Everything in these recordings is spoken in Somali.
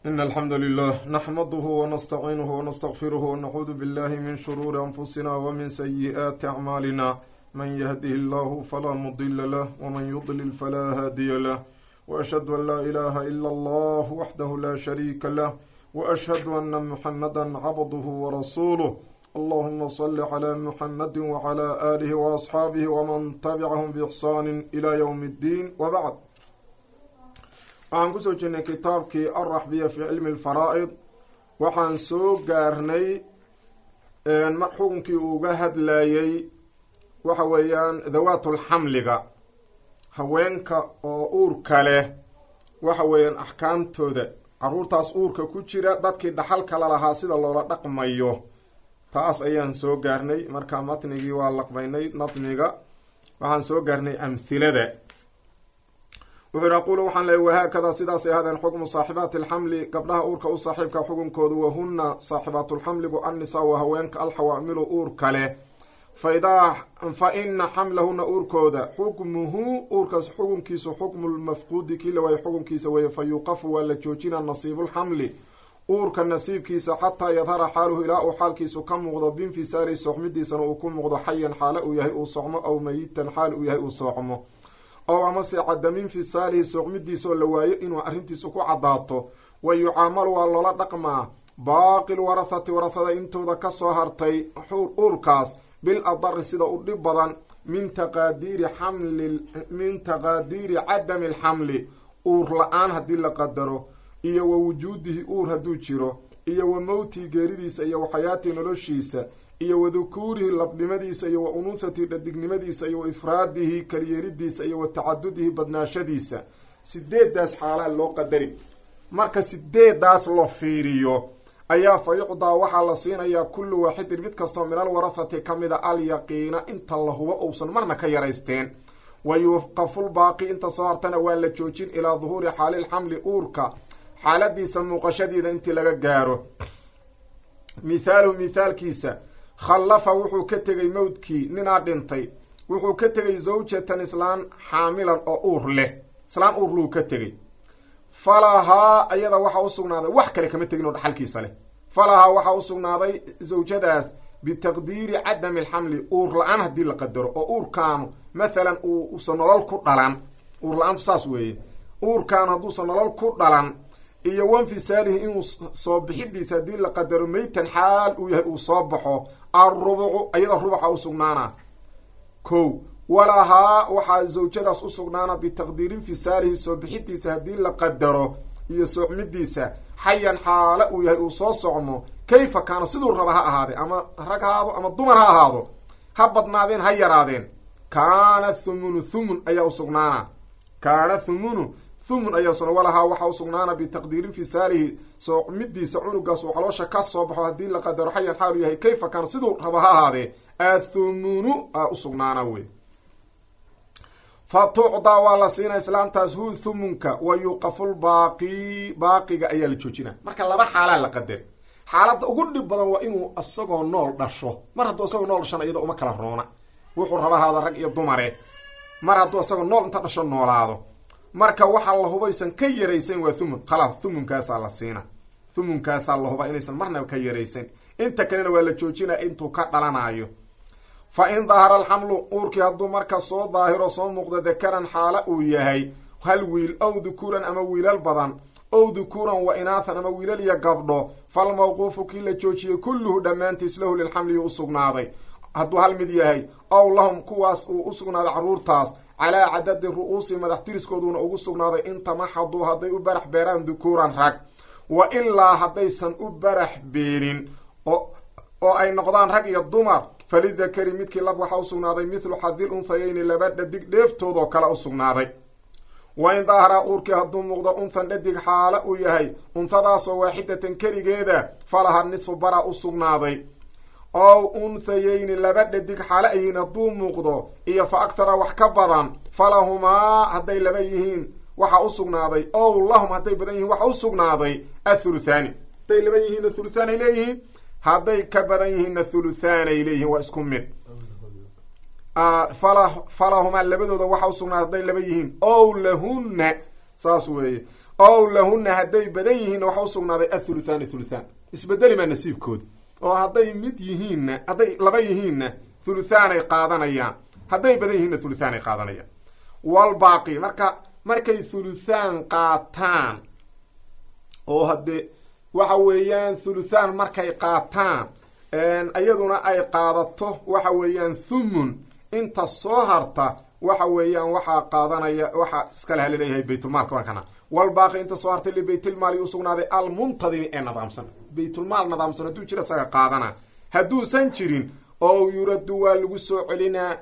إن الحمد لله نحمده ونستعينه ونستغفره ونعوذ بالله من شرور أنفسنا ومن سيئات أعمالنا من يهده الله فلا مضل له ومن يضلل فلا هادي له وأشهد أن لا إله إلا الله وحده لا شريك له وأشهد أن محمدا عبده ورسوله اللهم صل على محمد وعلى آله وأصحابه ومن تبعهم بإحسان إلى يوم الدين وبعد waxaan kusoo jirnay kitaabkii alraxbiya fi cilmi alfaraa'id waxaan soo gaarnay xukunkii uu uga hadlayey waxa weeyaan dawaatulxamliga haweenka oo uurka leh waxa weeyaan axkaamtooda caruurtaas uurka ku jira dadkii dhaxalka lalahaa sida loola dhaqmayo taas ayaan soo gaarnay markaa matnigii waa laqbaynay nadmiga waxaan soo gaarnay amhilada wuxuu yhi aqulu waxaan leey wahaakada sidaasay ahaadeen xukmu saaxibaati alxamli gabdhaha uurka u saaxiibka xukunkoodu wahuna saaxibaatulxamligu annisaa wa haweenka alxawaamilu uurka leh faidaa fa ina xamlahuna uurkooda xukmuhu uurkaas xukunkiisu xukmu lmafquudi kii la waayo xukunkiisa weeye fa yuqafu waa la joojina nasiibulxamli uurka nasiibkiisa xataa yadhara xaaluhu ilaa uu xaalkiisu ka muuqdo binfisaali soxmidiisana uu ku muuqdo xayan xaale uu yahay uu socmo aw mayitan xaal uu yahay uu soocmo ow amase cadamin fisaalihi soocmidiisaoo la waayo inuu arrintiisu ku caddaato wa yucaamalu waa loola dhaqmaa baaqi lwarahati warahada intooda kasoo hartay uurkaas bil adari sida u dhib badan min taqaadiiri xamli min taqaadiiri cadami alxamli uur la-aan haddii la qadaro iyo wa wujuudihi uur hadduu jiro iyo wa mowtihi geeridiisa iyo wa xayaatii noloshiisa iyo wa dukuurihi labnimadiisa iyo wa unuuhatihi dhadignimadiisa iyo wa ifraadihi kaliyeeridiisa iyo wa tacadudihi badnaashadiisa sideedaas xaalaa loo qadari marka sideedaas la fiiriyo ayaa fa yucdaa waxaa la siinayaa kullu waaxidin mid kastoo min alwarahati ka mida alyaqiina inta la hubo uusan marna ka yaraysteen wa yuqafulbaaqi inta soo hartana waa la joojin ilaa duhuuri xaalilxamli uurka xaaladiisa muuqashadeeda intii laga gaaro mithaaluhu mithaalkiisa khallafa wuxuu ka tegay mowdkii ninaa dhintay wuxuu ka tegay zawjatan islaan xaamilan oo uur leh islaan uur luu ka tegay falahaa ayada waxaa usugnaaday wax kale kama tegin oo dhaxalkiisa leh falahaa waxaa usugnaaday zawjadaas bitaqdiiri cadami alxamli uur la-aan haddii la qadaro oo uurkaanu mathalan uusan nolol ku dhalan uur la-aantu saas weeye uurkaanu hadduusan nolol ku dhalan iyo wanfisaalihi inuu soo bixidiisa haddii la qadaro meytan xaal uu yahay uu soo baxo alrubucu ayada rubuca usugnaana kow walahaa waxaa zawjadaas usugnaana bitaqdiiri infisaalihi soo bixidiisa haddii la qadaro iyo soocmidiisa xayan xaale uu yahay uu soo socmo kayfa kaana siduu raba ha ahaadee ama rag haado ama dumar ha ahaado ha badnaadeen ha yaraadeen kaana thumunu thumun ayaa usugnaana kaana thumunu thumun ayaa usugna walahaa waxaa usugnaana bitaqdiiri infisaalihi soocmidiisa cunugaas uu caloosha ka soo baxo haddii la qadaro xayan xaal uu yahay kayfa kaana siduu raba ha ahaadee athumunu a usugnaana wey fa tucdaa waa la siina islaamtaas hu thumunka wa yuqafulbaaqi baaqiga ayaa la joojina marka laba xaalaa la qadari xaaladda ugu dhib badan waa inuu isagoo nool dhasho mar hadduu isagoo nool dhashana iyada uma kala roona wuxuu raba haada rag iyo dumare mar hadduu isagoo nool inta dhasho noolaado marka waxaa la hubaysan ka yaraysan waa thumun khalaas thumunkaasaa la siina thumunkaasaa la hubaa inaysan marnaba ka yaraysan inta kalena waa la joojinaya intuu ka dhalanayo fa in dahara alxamlu uurkii hadduu marka soo daahiro soo muuqdo dakaran xaala uu yahay hal wiil ow dukuuran ama wiilal badan ow dukuuran wa inaathan ama wiilal iyo gabdho falmawquufu kii la joojiyey kulluhu dhammaantiis lahu lilxamli u usugnaaday hadduu hal mid yahay ow lahum kuwaas uu usugnaaday carruurtaas calaa cadadi ru-uusi madax tiriskooduna ugu sugnaaday in tamaxaduu hadday u barax beeraan dukuuran rag wa ilaa haddaysan u barax beelin oo ay noqdaan rag iyo dumar falidakari midkii lab waxaa usugnaaday mithlu xadil unthayeyni laba dhadig dheeftoodoo kale usugnaaday wa in daaharaa uurkii hadduu muuqdo unthan dhadig xaale uu yahay unthadaasoo waaxidatan keligeeda falaha nisfu bara usugnaaday ow unthayeyni laba dhadig xaale ayihiin hadduu muuqdo iyo fa akhara wax ka badan falahumaa hadday laba yihiin waxaa usugnaaday ow lahum hadday badan yihiin waxaa usugnaaday athuluthaani hadday laba yihiinna thuluthaan ay leeyihiin hadday ka badan yihiinna thuluthaan ay leeyihiin waa isku mid fala falahumaa labadooda waxaa usugnaaday hadday laba yihiin ow lahunna saas weeye ow lahuna hadday badan yihiinna waxa usugnaaday athuluthaani thuluthaan isbedeli maa nasiibkooda oo hadday mid yihiinna hadday laba yihiinna thuluthaanay qaadanayaan hadday badan yihiinna thuluthaan ay qaadanayaan walbaaqi marka markay thuluthaan qaataan oo haddee waxa weeyaan thuluthaan markay qaataan iyaduna ay qaadato waxa weeyaan thumun inta soo harta waxa weeyaan waxaa qaadanaya waxaa iskale halaleeyahay baytulmaalka waa kana walbaaqi inta soo hartay libaytilmaali usugnaaday almuntadimi ee nidaamsan baytulmaal nidaamsan hadduu jira isaga qaadana hadduusan jirin oo yuraddu waa lagu soo celinaa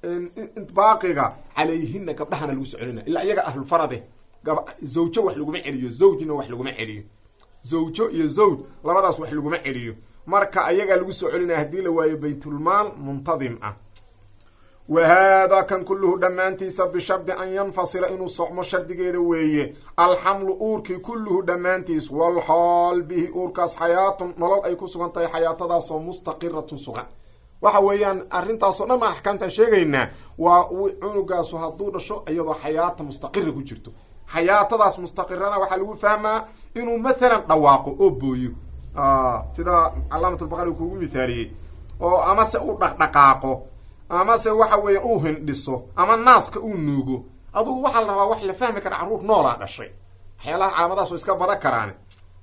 baaqiga calayhina gabdhahana lagu soo celinaa ilaa iyaga ahlulfarade zawjo wax laguma celiyo zawjna wax laguma celiyo zawjo iyo zawj labadaas wax laguma celiyo marka ayagaa lagu soo celinaya haddii la waayo baytulmaal muntadim ah wa haadaa kan kulluhu dhammaantiisa bishardi an yanfasila inuu socmo shardigeeda weeye alxamlu uurkii kulluhu dhammaantiis walxaal bihi uurkaas xayaatun nolol ay ku sugan tahay xayaatadaasoo mustaqiratun sugan waxa weeyaan arrintaasoo dhan baan axkaamtaan sheegaynaa waa cunugaasu hadduu dhasho iyadoo xayaata mustaqira ku jirto xayaatadaas mustaqirana waxaa lagu fahmaa inuu mathalan dhawaaqo oo booyo sida calaamatulbaqari kuugu mithaaliyey oo amase u dhaqdhaqaaqo amase waxa weeya uu hindhiso ama naaska uu nuugo adugu waxaa la rabaa wax la fahmi kara carruur noolaa dhashay waxyaalaha calaamadaas oo iska badan karaan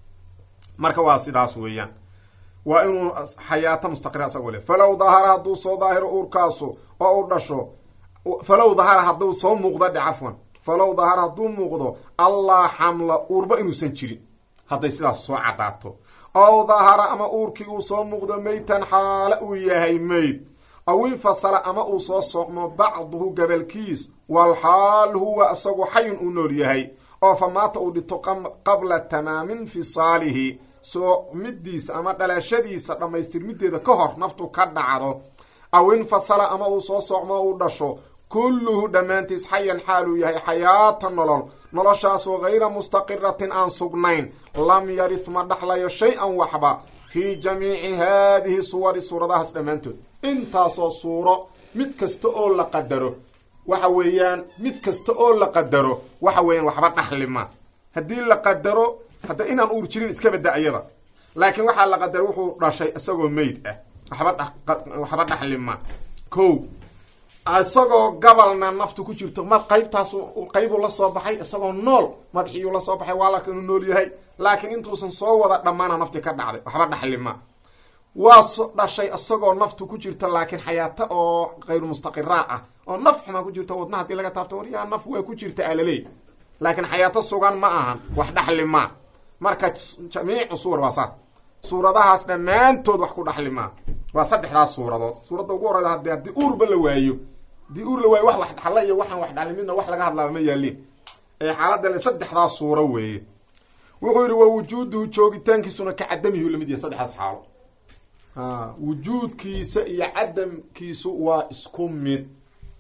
marka waa sidaas weeyaan waa inuu xayaato mustaqira isagoo le falow dahara hadduu soo daahiro uurkaasu oo u dhasho falow dahara hadduu soo muuqdo dhe cafwan falow dahara hadduu muuqdo allaa xamla uurba inuusan jirin hadday sidaas soo caddaato ow dahara ama uurkii uu soo muuqdo meytan xaale uu yahay meyd aw infasala ama uu soo socmo bacduhu gabalkiis walxaal huwa isagu xayun uu nool yahay oo fa maata uu dhinto qabla tamaami infisaalihi soo midiisa ama dhalashadiisa dhammaystirmideeda ka hor naftu ka dhacdo aw infasala ama uu soo socmo uu dhasho kulluhu dhammaantiis xayan xaaluu yahay xayaata nolol noloshaasoo hayra mustaqiratin aan sugnayn lam yarith ma dhaxlayo shay-an waxba fii jamiici haadihi suwari suuradahaas dhammaantood intaasoo suuro mid kasta oo la qadaro waxa weeyaan mid kasta oo la qadaro waxa weeyaan waxba dhaxlima haddii la qadaro hadda inaan uur jirin iska badda ayada laakiin waxaa la qadaro wuxuu dhashay isagoo meyd ah waxba waxba dhaxlima ko isagoo gabalna naftu ku jirto ma qaybtaas qaybuu la soo baxay isagoo nool madaxiiyuu la soo baxay waa larka inuu nool yahay laakiin intuusan soo wada dhammaana nafti ka dhacday waxba dhaxlima waa so dhashay isagoo naftu ku jirto laakiin xayaato oo kayru mustaqiraa ah oo naf xumaa ku jirto wadna hadii laga taabto waryaa naf waa ku jirta alaleey laakiin xayaato sugan ma ahan wax dhaxlima marka jamiicu suwar waa saas suuradahaas dhammaantood wax ku dhaxlima waa saddexdaas suuradood suuradda ugu horeyda hade haddii uurba la waayo haddii uur la waayo wax wax dhaxla iyo waxaan wax dhaxli midna wax laga hadlaaba ma yaalin ee xaaladda saddexdaas suuro weeye wuxuu yidhi wa wujuuduhu joogitaankiisuna ka cadamihi lamid yahay saddexdaas xaalo wujuudkiisa iyo cadamkiisu waa isku mid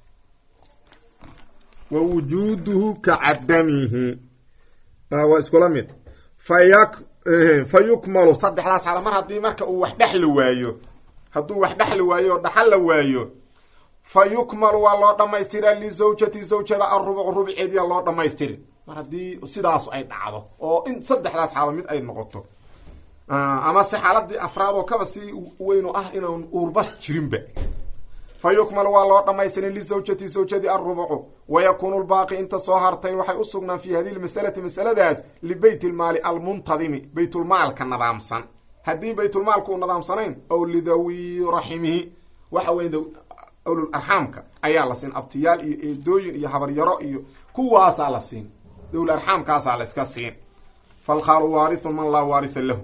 wa wujuuduhu ka cadamihi waa iskula mid fayak fa yukmalu saddexdaas xaalo mar haddii marka uu wax dhexli waayo hadduu wax dhexli waayo oo dhaxal la waayo fa yukmalu waa loo dhamaystiraa lizawjati zawjada arubuc rubceediya loo dhamaystiri mar haddii sidaas ay dhacdo oo in saddexdaas xaalo mid ay noqoto ama se xaaladii afraad oo kaba si weynu ah inaan uurba jirinba fa yukmalu waa loo dhamaystirin lizawjati zawjadii arubucu wayakuunu lbaaqi inta soo hartay waxay u sugnaan fi hadihi lmasalati masaladaas libeyt lmaali almuntadimi baytulmaalka nadaamsan haddii baytulmaalku u nadaamsanayn ow lidawi raximihi waxa wey awlul arxaamka ayaa la siin abtiyaal iyo eedooyin iyo habaryaro iyo kuwaasaa la siin dowla arxaamkaasaa la iska siin falkhaalu waarithun man laa waaritha lahu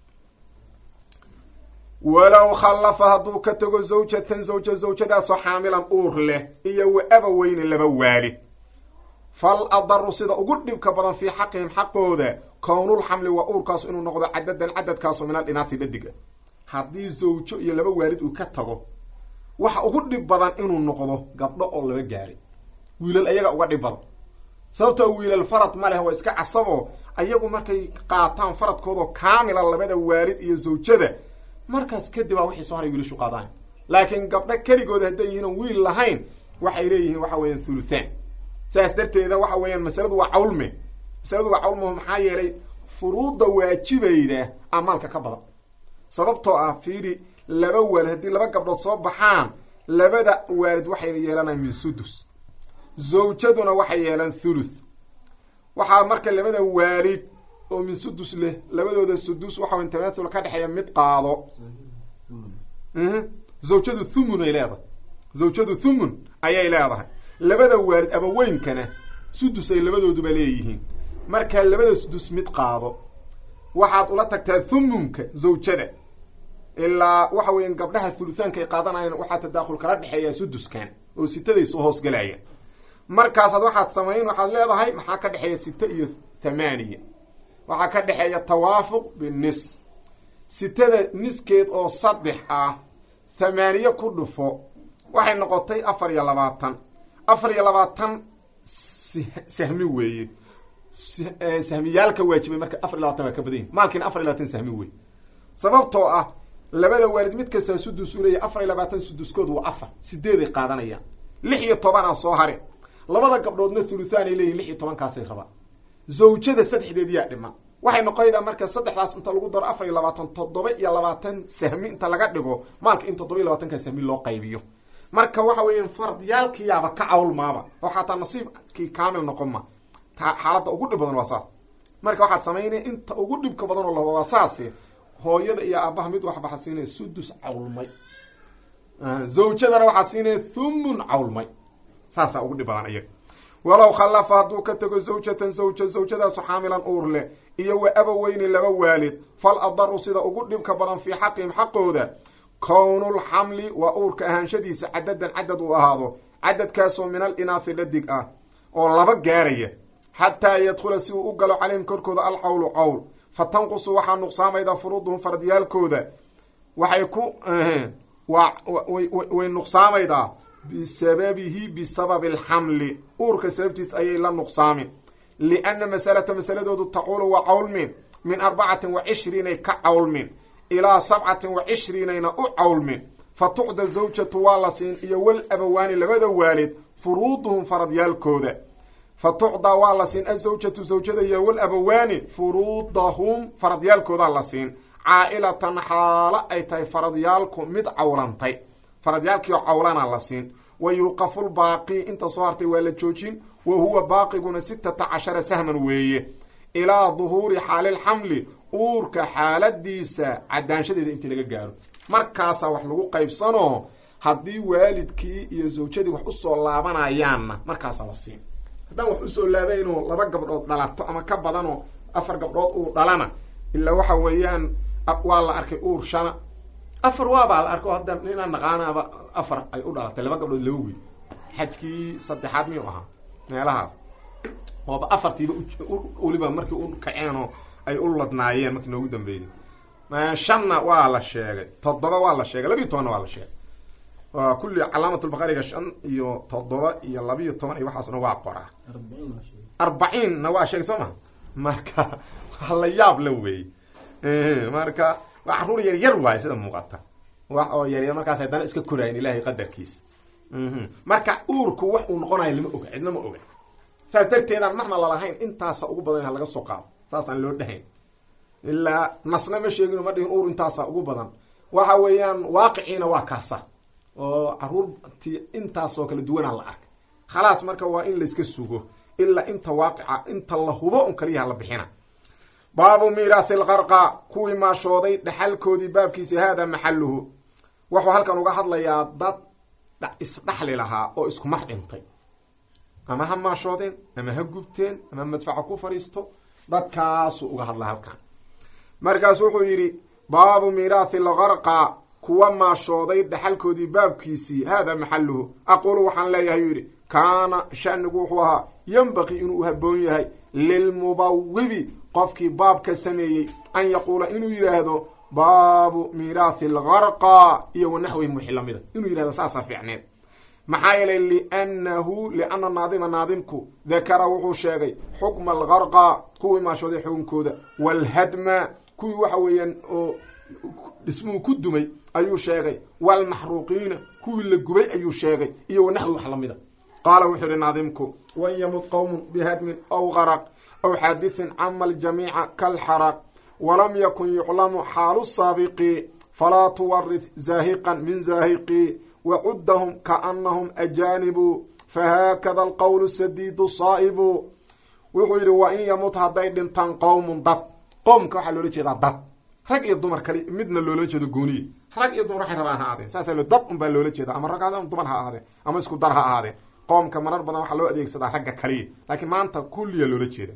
walow khallafa hadduu ka tago zawjatan zawja zawjadaasoo xaamilan uur leh iyo wa aba weyne laba waalid fal adaru sida ugu dhibka badan fii xaqihim xaqooda kownulxamli waa uurkaasu inuu noqdo cadadan cadadkaaso min aldhinaati dhadiga haddii zawjo iyo laba waalid uu ka tago waxa ugu dhib badan inuu noqdo gabdho oo laba gaaray wiilal ayaga uga dhib badan sababtoo wiilal farad ma leh waa iska casabo ayagu markay qaataan faradkoodao kaamila labada waalid iyo zawjada markaas kadib aa wixii soo haray wiilashu qaadaan laakiin gabdho keligooda hadday yihiin wiil lahayn waxay leeyihiin waxa weeyaan thuluthaan saas darteeda waxa weeyaan masaladu waa cawlme masaladu waa cawlmaho maxaa yeelay furuudda waajibayda amaalka ka badan sababtoo ah fiiri laba waalid haddii laba gabdhood soo baxaan labada waalid waxay yeelanayaan min sudus zawjaduna waxay yeelan thuluth waxaa marka labada waalid oo min sudus leh labadooda sudus waxa tamathul ka dhexeeya mid qaado zawjadu thumun ay leedahay zawjadu thumun ayay leedahay labada waalid abaweynkana sudus ay labadooduba leeyihiin marka labada sudus mid qaado waxaad ula tagtaa thumunka zawjada ilaa waxa weya gabdhaha thuluthaanka ay qaadanayaan waxaa tadaakhul kala dhexeeya suduskan oo sitaday soo hoosgalayaan markaasaad waxaad samayn waxaad leedahay maxaa ka dhexeeya sita iyo thamaaniya waxaa ka dhexeeya tawaafuq binis sitada niskeed oo saddex ah thamaaniye ku dhufo waxay noqotay afar iyo labaatan afar iyo labaatan sahmi weeye sahmiyaalka waajibay marka afar iyo labatan waa ka badan yahi maalkiina afar iyo labatan sahmi wey sababtoo ah labada waalid mid kastaa sudus u leeyahy afar iyo labaatan suduskood waa afar sideeday qaadanayaan lix iyo tobanaa soo hare labada gabdhoodna thuluthaan ay leeyihin lix iyo tobankaasay rabaan zawjada saddexdeed yaa dhima waxay noqonaydaa marka saddexdaas inta lagu daro afar iyo labaatan toddoba iyo labaatan sahmi inta laga dhigo maalka in toddoba iyo labaatanka sahmi loo qaybiyo marka waxa weeya fardiyaalkiyaaba ka cawlmaaba oo xataa nasiibkii kaamil noqon ma ta xaaladda ugu dhib badan waa saas marka waxaad samaynaya inta ugu dhibka badan oo lawaa saase hooyada iyo aabaha mid waxbaxa siinaya sudus cawlmay zawjadana waxaad siinaya thumun cawlmay saasaa ugu dhib badan iyaga walow khallafa hadduu ka tego zawjatan zawja zawjadaasu xaamilan uur leh iyo wa abaweyni laba waalid fal adaru sida ugu dhibka badan fii xaqihim xaqooda kownulxamli waa uurka ahaanshadiisa cadadan cadad uu ahaado cadadkaasoo min al inaathi dhadig ah oo laba gaaraya xataa yadkhula si uu u galo calayhim korkooda alcawlu cawl fa tanqusu waxaa nuqsaamayda furuuduhum fardiyaalkooda waxay ku way nuqsaamaydaa bisababihi bisababi alxamli uurka sababtiis ayay la nuqsaamin lianna masalata masaladoodu taquulu waa cawlmin min arbacatin wa cishriinay ka cawlmin ilaa sabcatin wa cishriinayna u cawlmin fa tucda zawjatu waa la siin iyo wal abawaani labada waalid furuuduhum faradyaalkooda fa tucdaa waa la siin azawjatu zawjada iyo wal abawaani furuudahum faradyaalkoodaa la siin caa-ilatan xaalo ay tahay faradyaalku mid cawlantay faradyaalkiio cawlana la siin wa yuuqafulbaaqi inta soo hartay waa la joojin wa huwa baaqiguna sitata cashara sahman weeye ilaa duhuuri xaalilxamli uurka xaaladiisa cadaanshadeeda intii laga gaaro markaasaa wax lagu qaybsanoo haddii waalidkii iyo zawjadii wax usoo laabanayaanna markaasaa la siin haddaan wax usoo laabaynoo laba gabdhood dhalato ama ka badanoo afar gabdhood uu dhalana ilaa waxa weeyaan waa la arkay uur shana afar waabaa la arko hadda ninaa naqaanaaba afar ay u dhalatay laba gabdhood laba wiil xajkii saddexaad miyuu ahaa meelahaas ooba afartiiba weliba markii u kaceenoo ay u ladnaayeen markii noogu dambeeyey shanna waa la sheegay toddoba waa la sheegay labiiyo tobanna waa la sheegay waa kulli calaamatulbaqariga shan iyo toddoba iyo labiiyo toban iyo waxaasna waa qoraa arbaciinna waa sheegay soo maha marka waa la yaab la weeyey marka waa carruur yar yar waayo sida muuqata wax oo yaryar markaas haddana iska koraayin ilaahay qadarkiisa marka uurku wax uu noqonayo lama oga cidna ma oga saas darteedaan marna lalahayn intaasa ugu badan ha laga soo qaado saasaan loo dhahayn ilaa nasna ma sheegino ma dhihin uur intaasa ugu badan waxa weeyaan waaqiciina waa kaasa oo caruurtii intaasoo kala duwanaa la arkay khalaas marka waa in layska sugo ilaa inta waaqica inta la hubo un kaliyaha la bixina baabu miiraathi lqarqa kuwii maashooday dhaxalkoodii baabkiisi haada maxaluhu wuxuu halkan uga hadlayaa dad isdhaxli lahaa oo isku mar dhintay ama ha maashoodeen ama ha gubteen ama madfaca ku fadhiisto dadkaasuu uga hadla halkan markaasu wuxuu yidhi baabu miiraathi lqarqa kuwa maashooday dhaxalkoodii baabkiisii haada maxaluhu aqulu waxaan leeyahay yuu yidhi kaana shanigu wuxuu ahaa yembaqii inuu haboon yahay lilmubawibi qofkii baabka sameeyey an yaquula inuu yidhaahdo baabu miiraathi algarqa iyo wanaxwihim wixii lamida inuu yidhahdo saasaa fiicneed maxaa yeelay liannahu lianna naadima naadimku dakara wuxuu sheegay xukma algarqa kuwii maashooday xukunkooda waalhadma kuwii waxa weeyaan oo dhismuhu ku dumay ayuu sheegay waalmaxruuqiina kuwii la gubay ayuu sheegay iyo wanaxwi wax lamida qaala wuxuu yihi naadimku wan yamud qowmun bihadmin aw garaq aw xaadithin cama aljamiica kalxaraq walam yakun yuclamu xaalu saabiqi falaa tuwarith zaahiqan min zaahiqi wacuddahum kaanahum ajaanibu fahaakada alqowlu sadiidu saa'ibu wuxuu yidhi wa in yamut hadday dhintaan qowmun dad qoomka waxaa loola jeedaa dad rag iyo dumar kali midna loola jeedo gooniye rag iyo dumar waxay rabaan ha ahaadeen saasa lo dad unbaa loola jeeda ama rag ha dumar ha ahaadeen ama isku dar ha ahaadeen qoomka marar badan waxaa loo adeegsadaa ragga kaliya laakiin maanta kulliya loola jeeda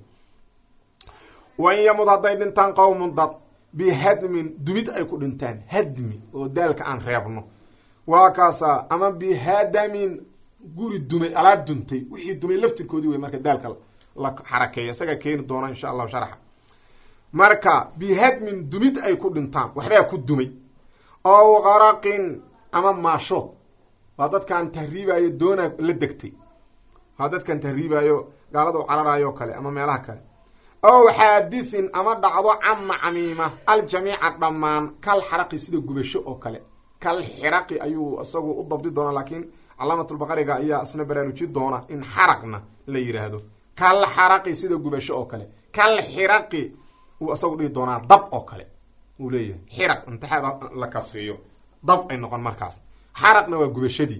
wa in yamut hadday dhintaan qowmun dad bihadmin dumid ay ku dhintaan hadmi oo daalka aan reebno waa kaasaa ama bihadamin guri dumay alaab duntay wixii dumay laftirkoodii wey marka daalka la xarakeeya isaga keeni doona insha allahu sharxa marka bihadmin dumid ay ku dhintaan waxbaa ku dumay ow qaraqin ama maashood waa dadkaan tahriibaayo doona la degtay waa dadkaan tahriibaayo gaalada cararaayo kale ama meelaha kale ow xaadithin ama dhacdo cama camiima aljamiica dhammaan kal xaraqi sida gubasho oo kale kal xiraqi ayuu isagu u dabdi doonaa laakiin calaamatulbaqariga ayaa isna baraaruji doona in xaraqna la yidhaahdo kal xaraqi sida gubasho oo kale kal xiraqi uu isagu dhihi doonaa dab oo kale uu leeyahay xiraq intixaada la kasriyo dab ay noqon markaas xaraqna waa gubashadii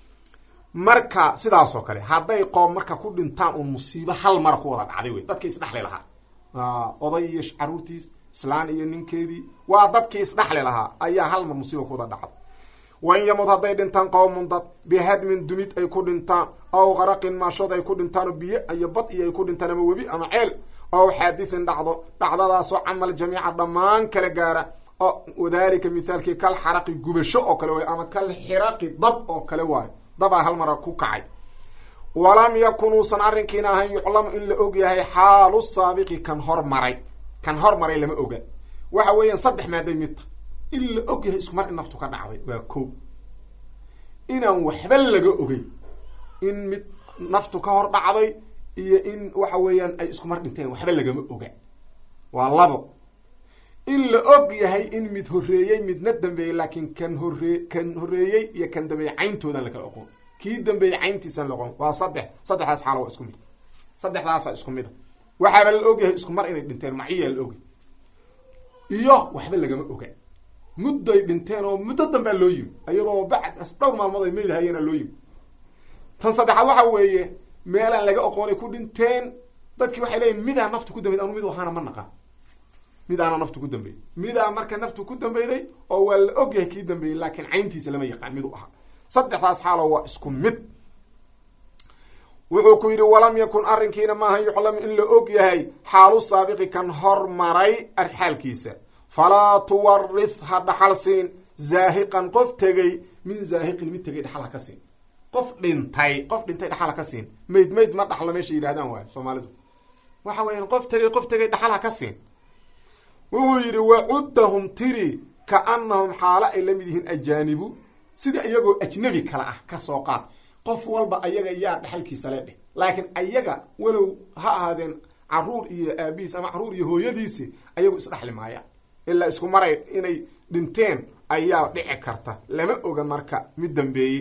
marka sidaas oo kale hadday qoom marka ku dhintaan uun musiibo hal mara ku wada dhacday wey dadkii isdhexli lahaa oday iyo caruurtiis islaan iyo ninkeedii waa dadkii isdhexli lahaa ayaa hal mar musiiba ku wada dhacday wain yamud hadday dhintaan qowmun dad bihadmin dumid ay ku dhintaan ow qaraqin maashood ay ku dhintaan biyo iyo bad iyo ay ku dhintaan ama webi ama ceel ow xaadithin dhacdo dhacdadaasoo camal jamiica dhammaan kala gaara wadalika mithaalkii kal xaraqi gubasho oo kale waay ama kal xiraqi dab oo kale waayo dabaa hal mara ku kacay walam yakun uusan arrinkiina ahayn yuclamu in la og yahay xaalu saabiqi kan hormaray kan hormaray lama oga waxa weeyaan saddex maaday midta in la og yahay isku mar in naftu ka dhacday waa ko inaan waxba laga ogey in mid naftu ka hor dhacday iyo in waxa weeyaan ay isku mar dhinteen waxba lagama oga waa labo in la og yahay in mid horreeyey midna dambeeyey laakiin kan horree kan horreeyey iyo kan dambeeyey cayntoodan lakala oqon kii dambeeyey cayntiisan la oqon waa saddex saddexdaas xaalo waa isku mid saddexdaasa isku mid a waxaaba la og yahay isku mar inay dhinteen maciyaa la ogay iyo waxba lagama oga mudday dhinteen oo muddo dambea loo yimi iyadoo bacd dhowr maalmood ay meylahayena loo yimi tan saddexaad waxa weeye meelaan laga oqoonay ku dhinteen dadkii waxay leeyiin midaa naftu ku dambeyd anu mid ahaana ma naqaan midaana naftu ku dambeeyey midaa marka naftu ku dambeyday oo waa la og yahay kii dambeeyey laakiin cayntiisa lama yaqaan mid u ahaa saddexdaas xaalo waa isku mid wuxuu ku yidhi walam yakun arrinkiina maaha yuclam in la og yahay xaalu saabiqi kan hormaray arxaalkiisa falaa tuwarith ha dhaxal siin zaahiqan qof tegey min zaahiqin mid tegay dhaxal ha ka siin qof dhintay qof dhintay dhaxal ha ka siin mayd mayd ma dhaxlo meesha yidhahdaan waay soomaalidu waxa weeyaan qof tegay qof tegay dhaxal ha ka siin wuxuu yidhi wacuddahum tiri kaanahum xaalo ay la mid yihiin ajaanibu sida iyagoo ajnabi kale ah ka soo qaad qof walba ayaga yaa dhaxalkiisa le dheh laakiin ayaga walow ha ahaadeen caruur iyo aabihiis ama caruur iyo hooyadiisi ayagu isdhexli maayaan ilaa isku maray inay dhinteen ayaa dhici karta lama oga marka mid dambeeye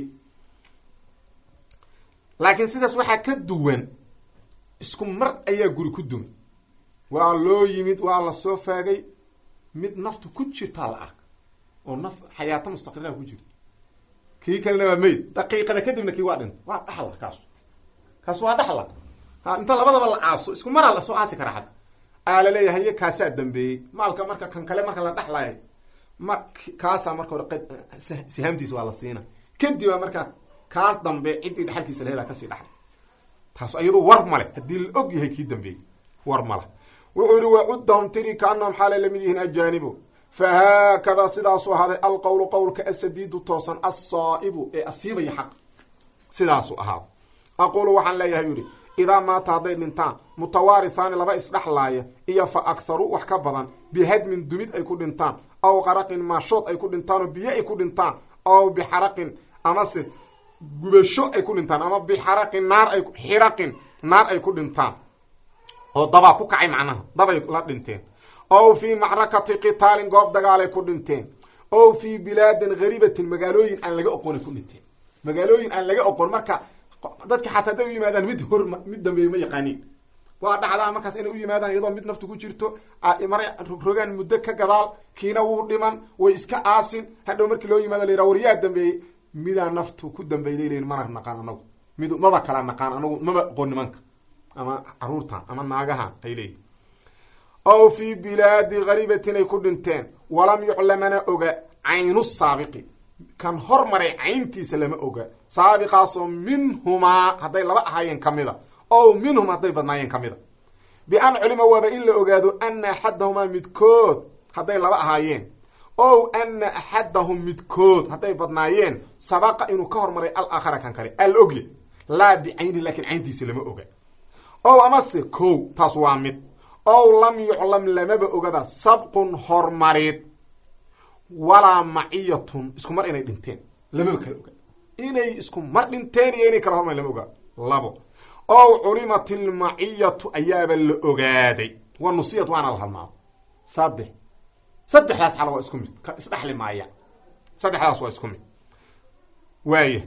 laakiin sidaas waxaa ka duwan isku mar ayaa guri ku dumay waa loo yimid waa la soo faagay mid naftu ku jirtaa la arka oo naf xayaato mustaqiraha ku jirto kii kalena waa mayd daqiiqada kadibna kii waa dhinta waa dhaxla kaas kaas waa dhaxla ha inta labadaba la aaso isku maraa lasoo aasi karaa xata aa laleeyahay iyo kaasaa dambeeyey maalka marka kan kale marka la dhaxlayo ma kaasaa marka hore q sihaamtiisa waa la siina kadibaa marka kaas dambe ciddii dhaxalkiisa lahedaa kasii dhaxlay taas iyadoo war male haddii la og yahay kii dambeeyey war male wuxuu yihi wacuddahum tiri kaanahum xaalay lamid yihiin ajaanibu fahaakadaa sidaasuu ahaaday alqowlu qowlka asadiidu toosan assaa'ibu ee asiibaya xaq sidaasuu ahaada aqulu waxaan leeyahay yidhi idaa maata hadday dhintaan mutawaarithaani laba isdhexlaaya iyo fa akharu wax ka badan bihadmin dumid ay ku dhintaan aw qaraqin maashood ay ku dhintaan oo biyo ay ku dhintaan aw bixaraqin amase gubasho ay ku dhintaan ama bixaraqin naar ay xiraqin naar ay ku dhintaan oo dabaa ku kacay macnaha dabay la dhinteen ow fii macrakati qitaalin goob dagaalay ku dhinteen ow fii bilaadin haribatin magaalooyin aan laga oqonay ku dhinteen magaalooyin aan laga oqon marka dadki xataa haday u yimaadaan mid hor mid dambeeye ma yaqaaniin waa dhacdaa markaas inay u yimaadaan iyadoo mid naftu ku jirto maray rogrogaan muddo ka gadaal kiina wuu dhiman way iska aasin hadhow markii loo yimaado la yidhaha waryaa dambeeyey midaa naftu ku dambeyday leyin mana naqaan anagu mid maba kala naqaan anagu maba aqoon nimanka ama caruurta ama naagaha ay leeyihin ow fii bilaadi haribatin ay ku dhinteen walam yuclamana oga caynu saabiqi kan hormaray cayntiisa lama oga saabiqaasoo minhumaa hadday laba ahaayeen ka mida ow minhum hadday badnaayeen ka mida bi-an culima waaba in la ogaado ana axadahumaa midkood hadday laba ahaayeen ow ana axadahum midkood hadday badnaayeen sabaqa inuu ka hormaray alaakhara kan kale al ogya laa bicayni laakiin cayntiisa lama oga ow amase kow taas waa mid ow lam yuclam lamaba ogaba sabqun hormarid walaa maciyatun isku mar inay dhinteen lamaba kala oga inay isku mar dhinteen iyo inay kala hormar lama oga labo ow culimat ilmaciyatu ayaaba la ogaaday wa nusiyat waana la halmaado saddex saddexdaas xala waa isku mid isdhexli maaya saddexdaas waa isku mid waaya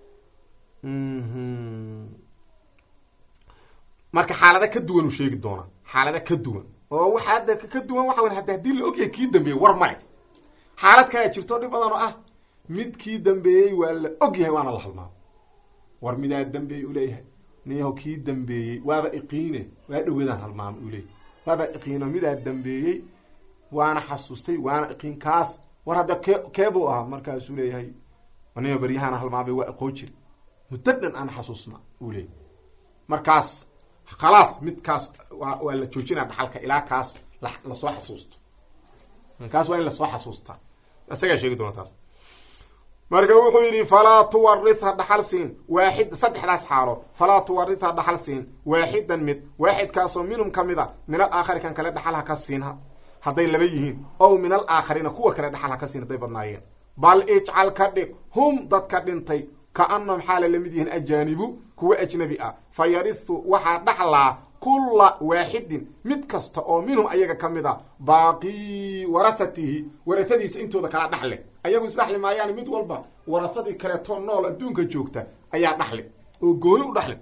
marka xaalada ka duwan uu sheegi doonaa xaalada ka duwan oo waxa hadda ka duwan waxa wy hada haddii la ogyahay kii dambeeyey war male xaalad kalea jirto dhib badan oo ah mid kii dambeeyey waa la og yahay waana la halmaado war midaa dambeeyey uleeyahay niyaho kii dambeeyey waaba iqiine waa dhaweedaan halmaamo uleeyahy waaba iqiino midaa dambeeyey waana xasuustay waana iqiin kaas war hadda kee keebuu ahaa markaasuu leeyahay niyo baryahaana halmaamay waa iqoon jiri muddo dhan aan xasuusna uu leeyahy markaas khalaas midkaas waa waa la joojinaa dhaxalka ilaa kaas lasoo xasuusto kaas waa in lasoo xasuustaa isagaa sheegi doona taas marka wuxuu yidhi falaa tuwaritha dhaxal siin waaxid saddexdaas xaalo falaa tuwaritha dhaxal siin waaxidan mid waaxidkaasoo minhum ka mid a min al aakhari kan kale dhaxal ha ka siin hadday laba yihiin ow min al aakharina kuwa kale dhaxal ha ka siin hadday badnaayeen bal ijcal ka dhig hum dadka dhintay kaanahum xaala lamid yihiin ajaanibu kuwa ajnabi ah fa yarihu waxaa dhaxlaa kulla waaxidin mid kasta oo minhum ayaga ka mid a baaqii warahatihi warahadiisa intooda kala dhaxle ayagu isdhaxli maayaan mid walba warahadii kaleeto nool adduunka joogta ayaa dhaxli oo gooni u dhaxli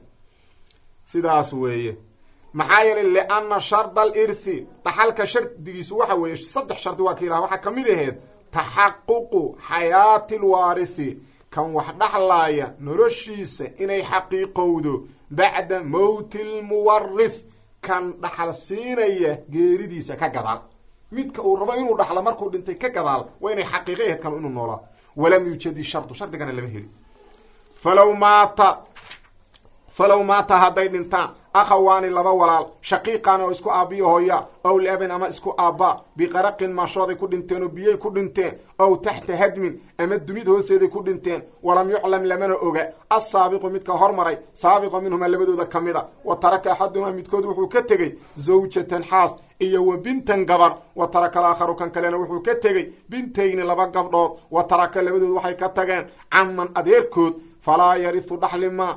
sidaas weeye maxaa yeelay lianna sharda alirthi dhaxalka shardigiisu waxa weeye saddex shardi waa ka yidhaha waxaa kamid aheed taxaququ xayaati lwaarithi kan wax dhaxlaaya noloshiisa inay xaqiiqowdo bacda mowti lmuwarith kan dhaxal siinaya geeridiisa ka gadaal midka uu rabo inuu dhaxlo markuu dhintay ka gadaal waa inay xaqiiqa aheyd kanu inuu noolaa walam yuujadi shardu shardigana lama heli falow maata falow maata hadday dhintaan akhawaani laba walaal shaqiiqan oo isku aabbiyo hooya ow liabin ama isku aabba biqaraqin maashooday ku dhinteen oo biyay ku dhinteen ow taxta hadmin ama dumid hoosteeday ku dhinteen walam yuclam lamana oga assaabiqu midka hormaray saabiqo minhuma labadooda ka mid a wa taraka axaduhumaa midkood wuxuu ka tegey zawjatan xaas iyo wa bintan gabar wa taraka alaakharu kan kalena wuxuu ka tegey bintayni laba gabdhood wa taraka labadood waxay ka tageen caman adeerkood falaa yarihu dhaxli maa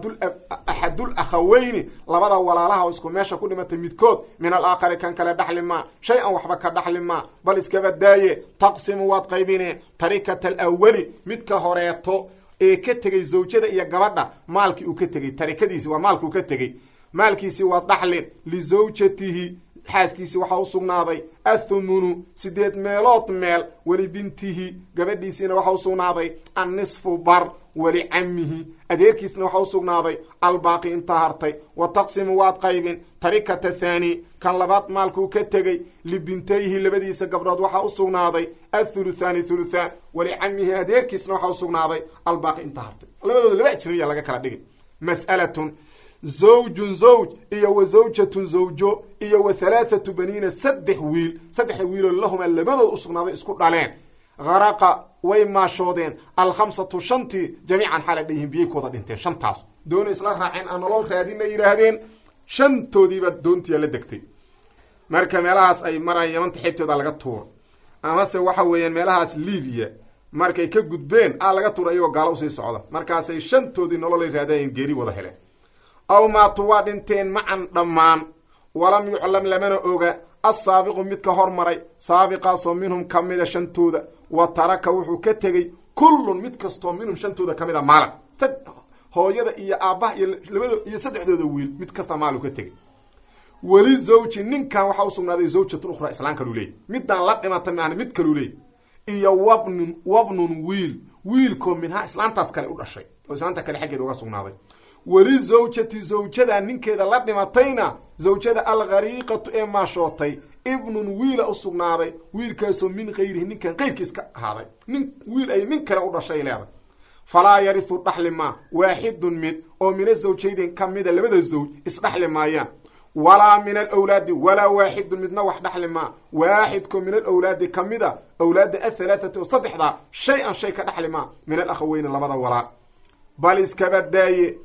axadul akhaweyni labada walaalaha oo isku meesha ku dhimatay midkood min alaakhari kan kale dhaxli maa shay an waxba ka dhaxli maa bal iskaba daaye taqsimu waad qaybineen tarikata alawali midka horeeto ee ka tegey zawjada iyo gabadha maalkii uu ka tegey tarikadiisi waa maalkii uu ka tegey maalkiisii waad dhaxlin lizawjatihi xaaskiisii waxaa u sugnaaday athumunu sideed meelood meel weli bintihi gabadhiisiina waxaa u sugnaaday annisfu bar weli camihi adeerkiisna waxaa u sugnaaday albaaqi intaa hartay wa taqsimu waad qaybin tarikata thaani kan labaad maalkuu ka tegey libintayhi labadiisa gabdhood waxaa u sugnaaday athuluthaani thuluthaan weli camihi adeerkiisna waxaa u sugnaaday albaaqi intaa hartay labadooda laba ajnabiya laga kala dhigay mas'alatun zawjun zawj iyo wa zawjatun zawjo iyo wa halaathatu baniina saddex wiil saddexda wiiloo lahuma labadood u sugnaaday isku dhaleen haraqa way maashoodeen alkhamsatu shantii jamiican xaala dhayihin biyay ku wada dhinteen shantaas doona isla raaceen aan nolol raadina yidhaahdeen shantoodiiba doontiya la degtay marka meelahaas ay maraan yamanta xeybtooda laga tuura amase waxa weeyaan meelahaas libiya markay ka gudbeen a laga tuura iyagoo gaalo usii socda markaasay shantoodii nololay raadayeen geeri wada heleen aw maatu waa dhinteen macan dhammaan walam yuclam lamana oga assaabiqu midka hormaray saabiqaasoo minhum ka mida shantooda wa taraka wuxuu ka tegey kullun mid kastoo minhum shantooda ka mid a maalan hooyada iyo aabbaha iyo labado iyo saddexdooda wiil mid kasta maalu ka tegey weli zawji ninkan waxaa usugnaaday zawjatun ukhraa islaan kaluu leeyay midaan la dhimata maana mid kaluu leeyay iyo wabnun wabnun wiil wiilkoo minhaa islaantaas kale u dhashay oo islaanta kale xaggeeda uga sugnaaday weli zawjati zawjada ninkeeda la dhimatayna zawjada alkhariiqatu ee maashootay ibnun wiila u sugnaaday wiilkaasoo min kayrihi ninkan kayrkiis ka ahaaday nin wiil ay nin kale u dhashay leeday falaa yarihu dhaxli maa waaxidun mid oo mina zawjaydin ka mida labada zawj isdhaxli maayaan walaa min alawlaadi walaa waaxidun midna wax dhaxli maa waaxidko min alawlaadi ka mida awlaadda athalaathati oo saddexdaa shay an shay ka dhaxli maa min alakhaweyni labada walaal bal iskaba daaye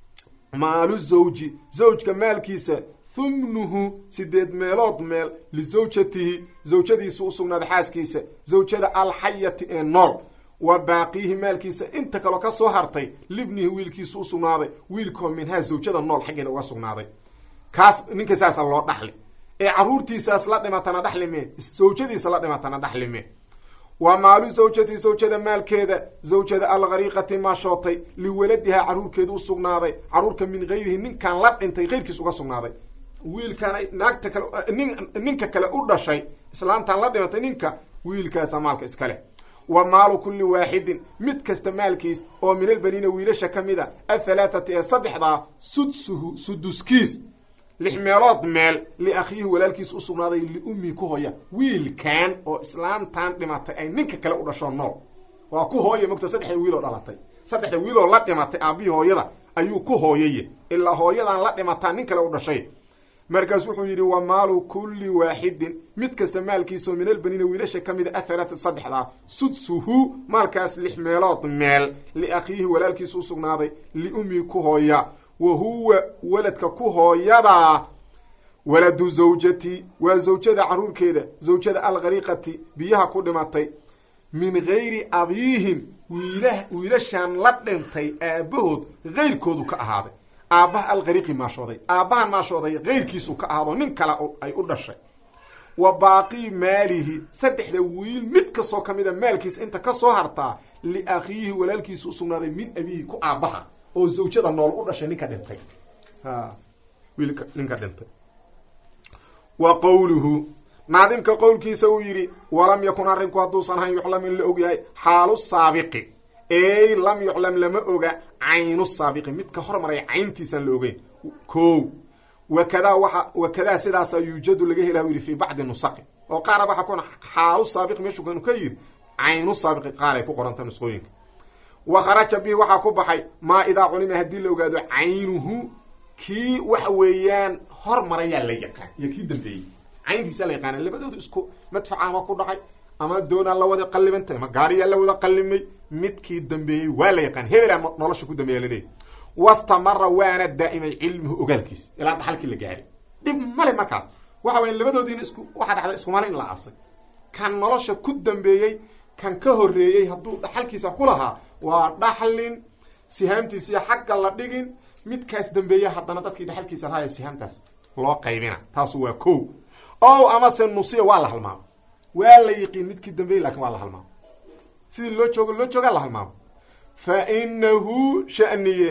maalu zawji zawjka maalkiisa humnuhu sideed meelood meel lisawjatihi zawjadiisu u sugnaaday xaaskiisa zawjada alxayati ee nool wa baaqiihi maalkiisa inta kaloo ka soo hartay libnihi wiilkiisu u sugnaaday wiilkoo minhaa zawjada nool xaggeeda uga sugnaaday kaas ninka saasa loo dhaxli ee caruurtiisaas la dhimatana dhaxlime zawjadiisa la dhimatana dhaxlime wa maalu zawjati zawjada maalkeeda zawjada alkhariiqati maashootay liwaladihaa caruurkeeda u sugnaaday caruurka min gayrihi ninkan la dhintay keyrkiis uga sugnaaday wiilkan naagta kale nin ninka kale u dhashay islaantan la dhimatay ninka wiilkaasa maalka iska leh wa maalu kulli waaxidin mid kasta maalkiis oo min albaniina wiilasha ka mid a athalaathati ee saddexdaa sudsuhu suduskiis lix meelood meel liakhiihi walaalkiis u sugnaaday liummii ku hooya wiilkan oo islaantan dhimatay ay ninka kale u dhasho nool waa ku hooya mogta saddexda wiiloo dhalatay saddexda wiiloo la dhimatay aabbihii hooyada ayuu ku hooyaye ilaa hooyadan la dhimataa nin kale u dhashay markaas wuxuu yidhi wa maalu kulli waaxidin mid kasta maalkiisao min albaniina wiilasha ka mida athalaata saddexdaa sudsuhu maalkaas lix meelood meel liakhiihi walaalkiis u sugnaaday liummii ku hooya wa huwa waladka ku hooyadaa waladu zawjati waa zawjada caruurkeeda zawjada alkhariiqati biyaha ku dhimatay min gayri abiihim wiila wiilashan la dhintay aabbahood kayrkoodu ka ahaaday aabbaha alkhariiqi maashooday aabbahan maashooday kayrkiisu ka ahaado nin kale ay u dhashay wa baaqii maalihi saddexda wiil mid kastoo ka mida maalkiisa inta ka soo hartaa liakhiihi walaalkiisa u sugnaaday min abiihi ku aabbaha oo zawjada nool u dhashay ninka dhintay wiilka ninka dhintay wa qowluhu naadimka qowlkiisa uu yidhi walam yakun arrinku hadduusan ahayn yuclam in la og yahay xaalu saabiqi ey lam yuclam lama oga caynu saabiqi midka hormaray cayntiisaan la ogeyn ko wakadaa waa wakadaa sidaasa yuujadu laga hela yidhi fii bacdi nusaqi oo qaara waxaa ku xaalu saabiqi meeshuu kanu ka yidhi caynu saabiqi qaaray ku qoranta nusqooyinka wa kharaja bihi waxaa ku baxay maa idaa culima haddii la ogaado caynuhu kii waxa weeyaan hormarayaa la yaqaan iyo kii dambeeyey cayntiisaa la yaqaana labadoodu isku madfaca ama ku dhacay ama doonaa la wada qallibantay ama gaariyaa la wada qallimay midkii dambeeyey waa la yaqaan hebelaa nolosha ku dambeeya laleeyahy wastamara waana daa'imay cilmuhu ogaalkiisa ilaa dhaxalkii la gaari dhib male markaas waxa waya labadoodiina isku waxaa dhacday iskumale in la aasay kan nolosha ku dambeeyey kan ka horreeyey hadduu dhaxalkiisa ku lahaa waa dhaxlin sihaamtiisiiyo xagga la dhigin midkaas dambeeya haddana dadkii dhaxalkiisa lahayo sihaamtaas loo qaybina taasu waa ko o amase nusiya waa la halmaamo waa la yiqiin midkii dambeeyey lakin waa la halmaamo sidii loo joogo loo joogaa la halmaamo fa inahu shaniye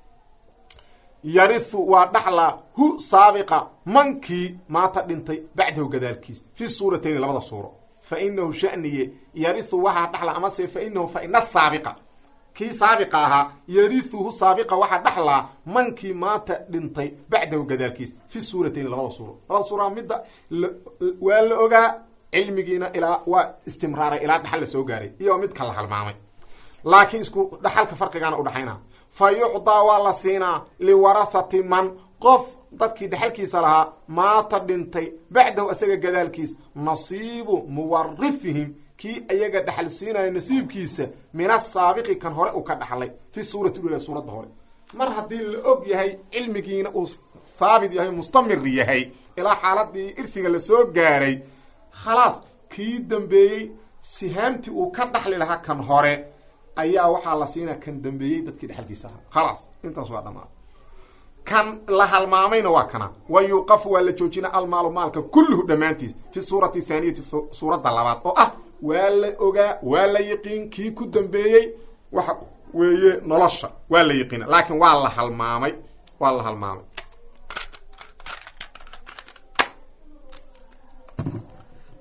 yarihu waa dhaxlaa hu saabiqa mankii maata dhintay bacdahu gadaalkiis fi suuratayni labada suuro fa inahu shaniye yarihu waxaa dhaxla amase fa inahu fa ina saabiqa kii saabiqa ahaa yarihuhu saabiqa waxaa dhaxlaa mankii maanta dhintay bacdahu gadaalkiis fi suuratayni labada suuro labada suura midda waa la ogaa cilmigiina ilaa waa istimraaray ilaa dhaxal la soo gaaray iyo midka la halmaamay laakiin isku dhaxalka farqigaana udhaxayna fa yucdaa waa la siinaa liwarahati man qof dadkii dhexalkiisa lahaa maata dhintay bacdahu isaga gadaalkiis nasiibu muwarifihim kii ayaga dhaxal siinayo nasiibkiisa min asaabiqi kan hore uu ka dhaxlay fi suurati ula suuradda hore mar haddii la og yahay cilmigiina uu haabit yahay mustamir yahay ilaa xaaladii irfiga lasoo gaaray khalaas kii dambeeyey sihaamtii uu ka dhaxli lahaa kan hore ayaa waxaa la siinaa kan dambeeyey dadkii dhexalkiisa ahaa khalaas intaas waa dhamaa kan la halmaamayna waa kana wa yuuqafu waa la joojina almaalu maalka kulluhu dhammaantiis fi suurati thaaniyati suuradda labaad oo ah waa la ogaa waa la yiqiin kii ku dambeeyey waxa weeye nolosha waa la yiqiina laakiin waa la halmaamay waa la halmaamay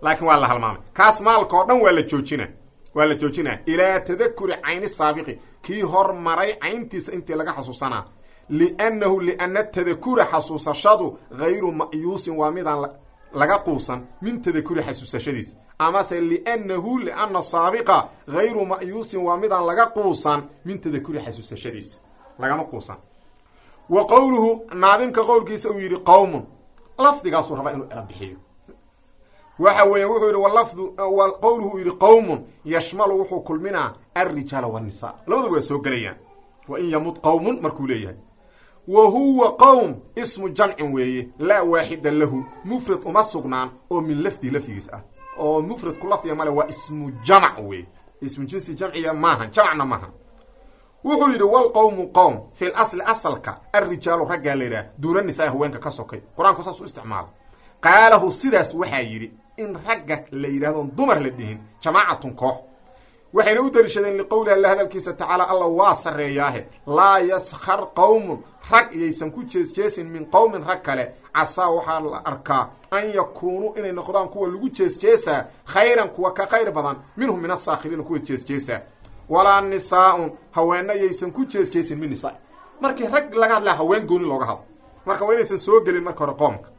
laakiin waa la halmaamay kaas maalka oo dhan waa la joojina waa la joojinaa ilaa tadakuri cayni saabiqi kii hormaray cayntiisa intii laga xasuusanaa liannahu liana tadakura xasuusashadu hayru ma'yuusin waa midaan laga quusan min tadakuri xasuusashadiis amase liannahu liana saabiqa hayru ma'yuusin waa midaan laga quusan min tadakuri xasuusashadiis lagama quusan wa qowluhu naadimka qowlkiisa uu yidhi qowmun lafdigaasuu rabaa inuu ela bixiyo waxa weeye wuxuu yidhi walafdu qowluhu uu yidhi qowmun yashmalu wuxuu kulminaa alrijaala wannisa labaduba waa soo gelayaan wa in yamud qowmun markuu leeyahay wa huwa qowm ismu jamcin weeye laa waaxida lahu mufrad uma sugnaan oo min lafdihi lafdigiis ah oo mufradku lafdiga male waa ismu jamc weeye ismu jinsi jamciya maahan jamcna maaha wuxuu yidhi walqowmu qowm fi lasli asalka alrijaalu raggaa la yidhaha duuna nisaa haweenka ka sokay qur-aanku saas u isticmaala qaalahu sidaas waxaa yidhi in ragga la yidhahdoon dumar la dhihin jamaacatun koox waxayna u daliishadeen liqowlihi alla hadalkiisa tacaala alla waa sarreeyaahe laa yaskhar qowmun rag iyaysan ku jeesjeesin min qowmin rag kale casaa waxaa la arkaa an yakuunuu inay noqdaan kuwa lagu jeesjeesaa khayran kuwa ka khayr badan minhum min asaakhiriina kuwa jeesjeesaa walaa nisaa-un haweenna yaysan ku jeesjeesin min nisaa markii rag laga hadlaa haween gooni looga hadlo marka waa inaysan soo gelin marka hore qoomka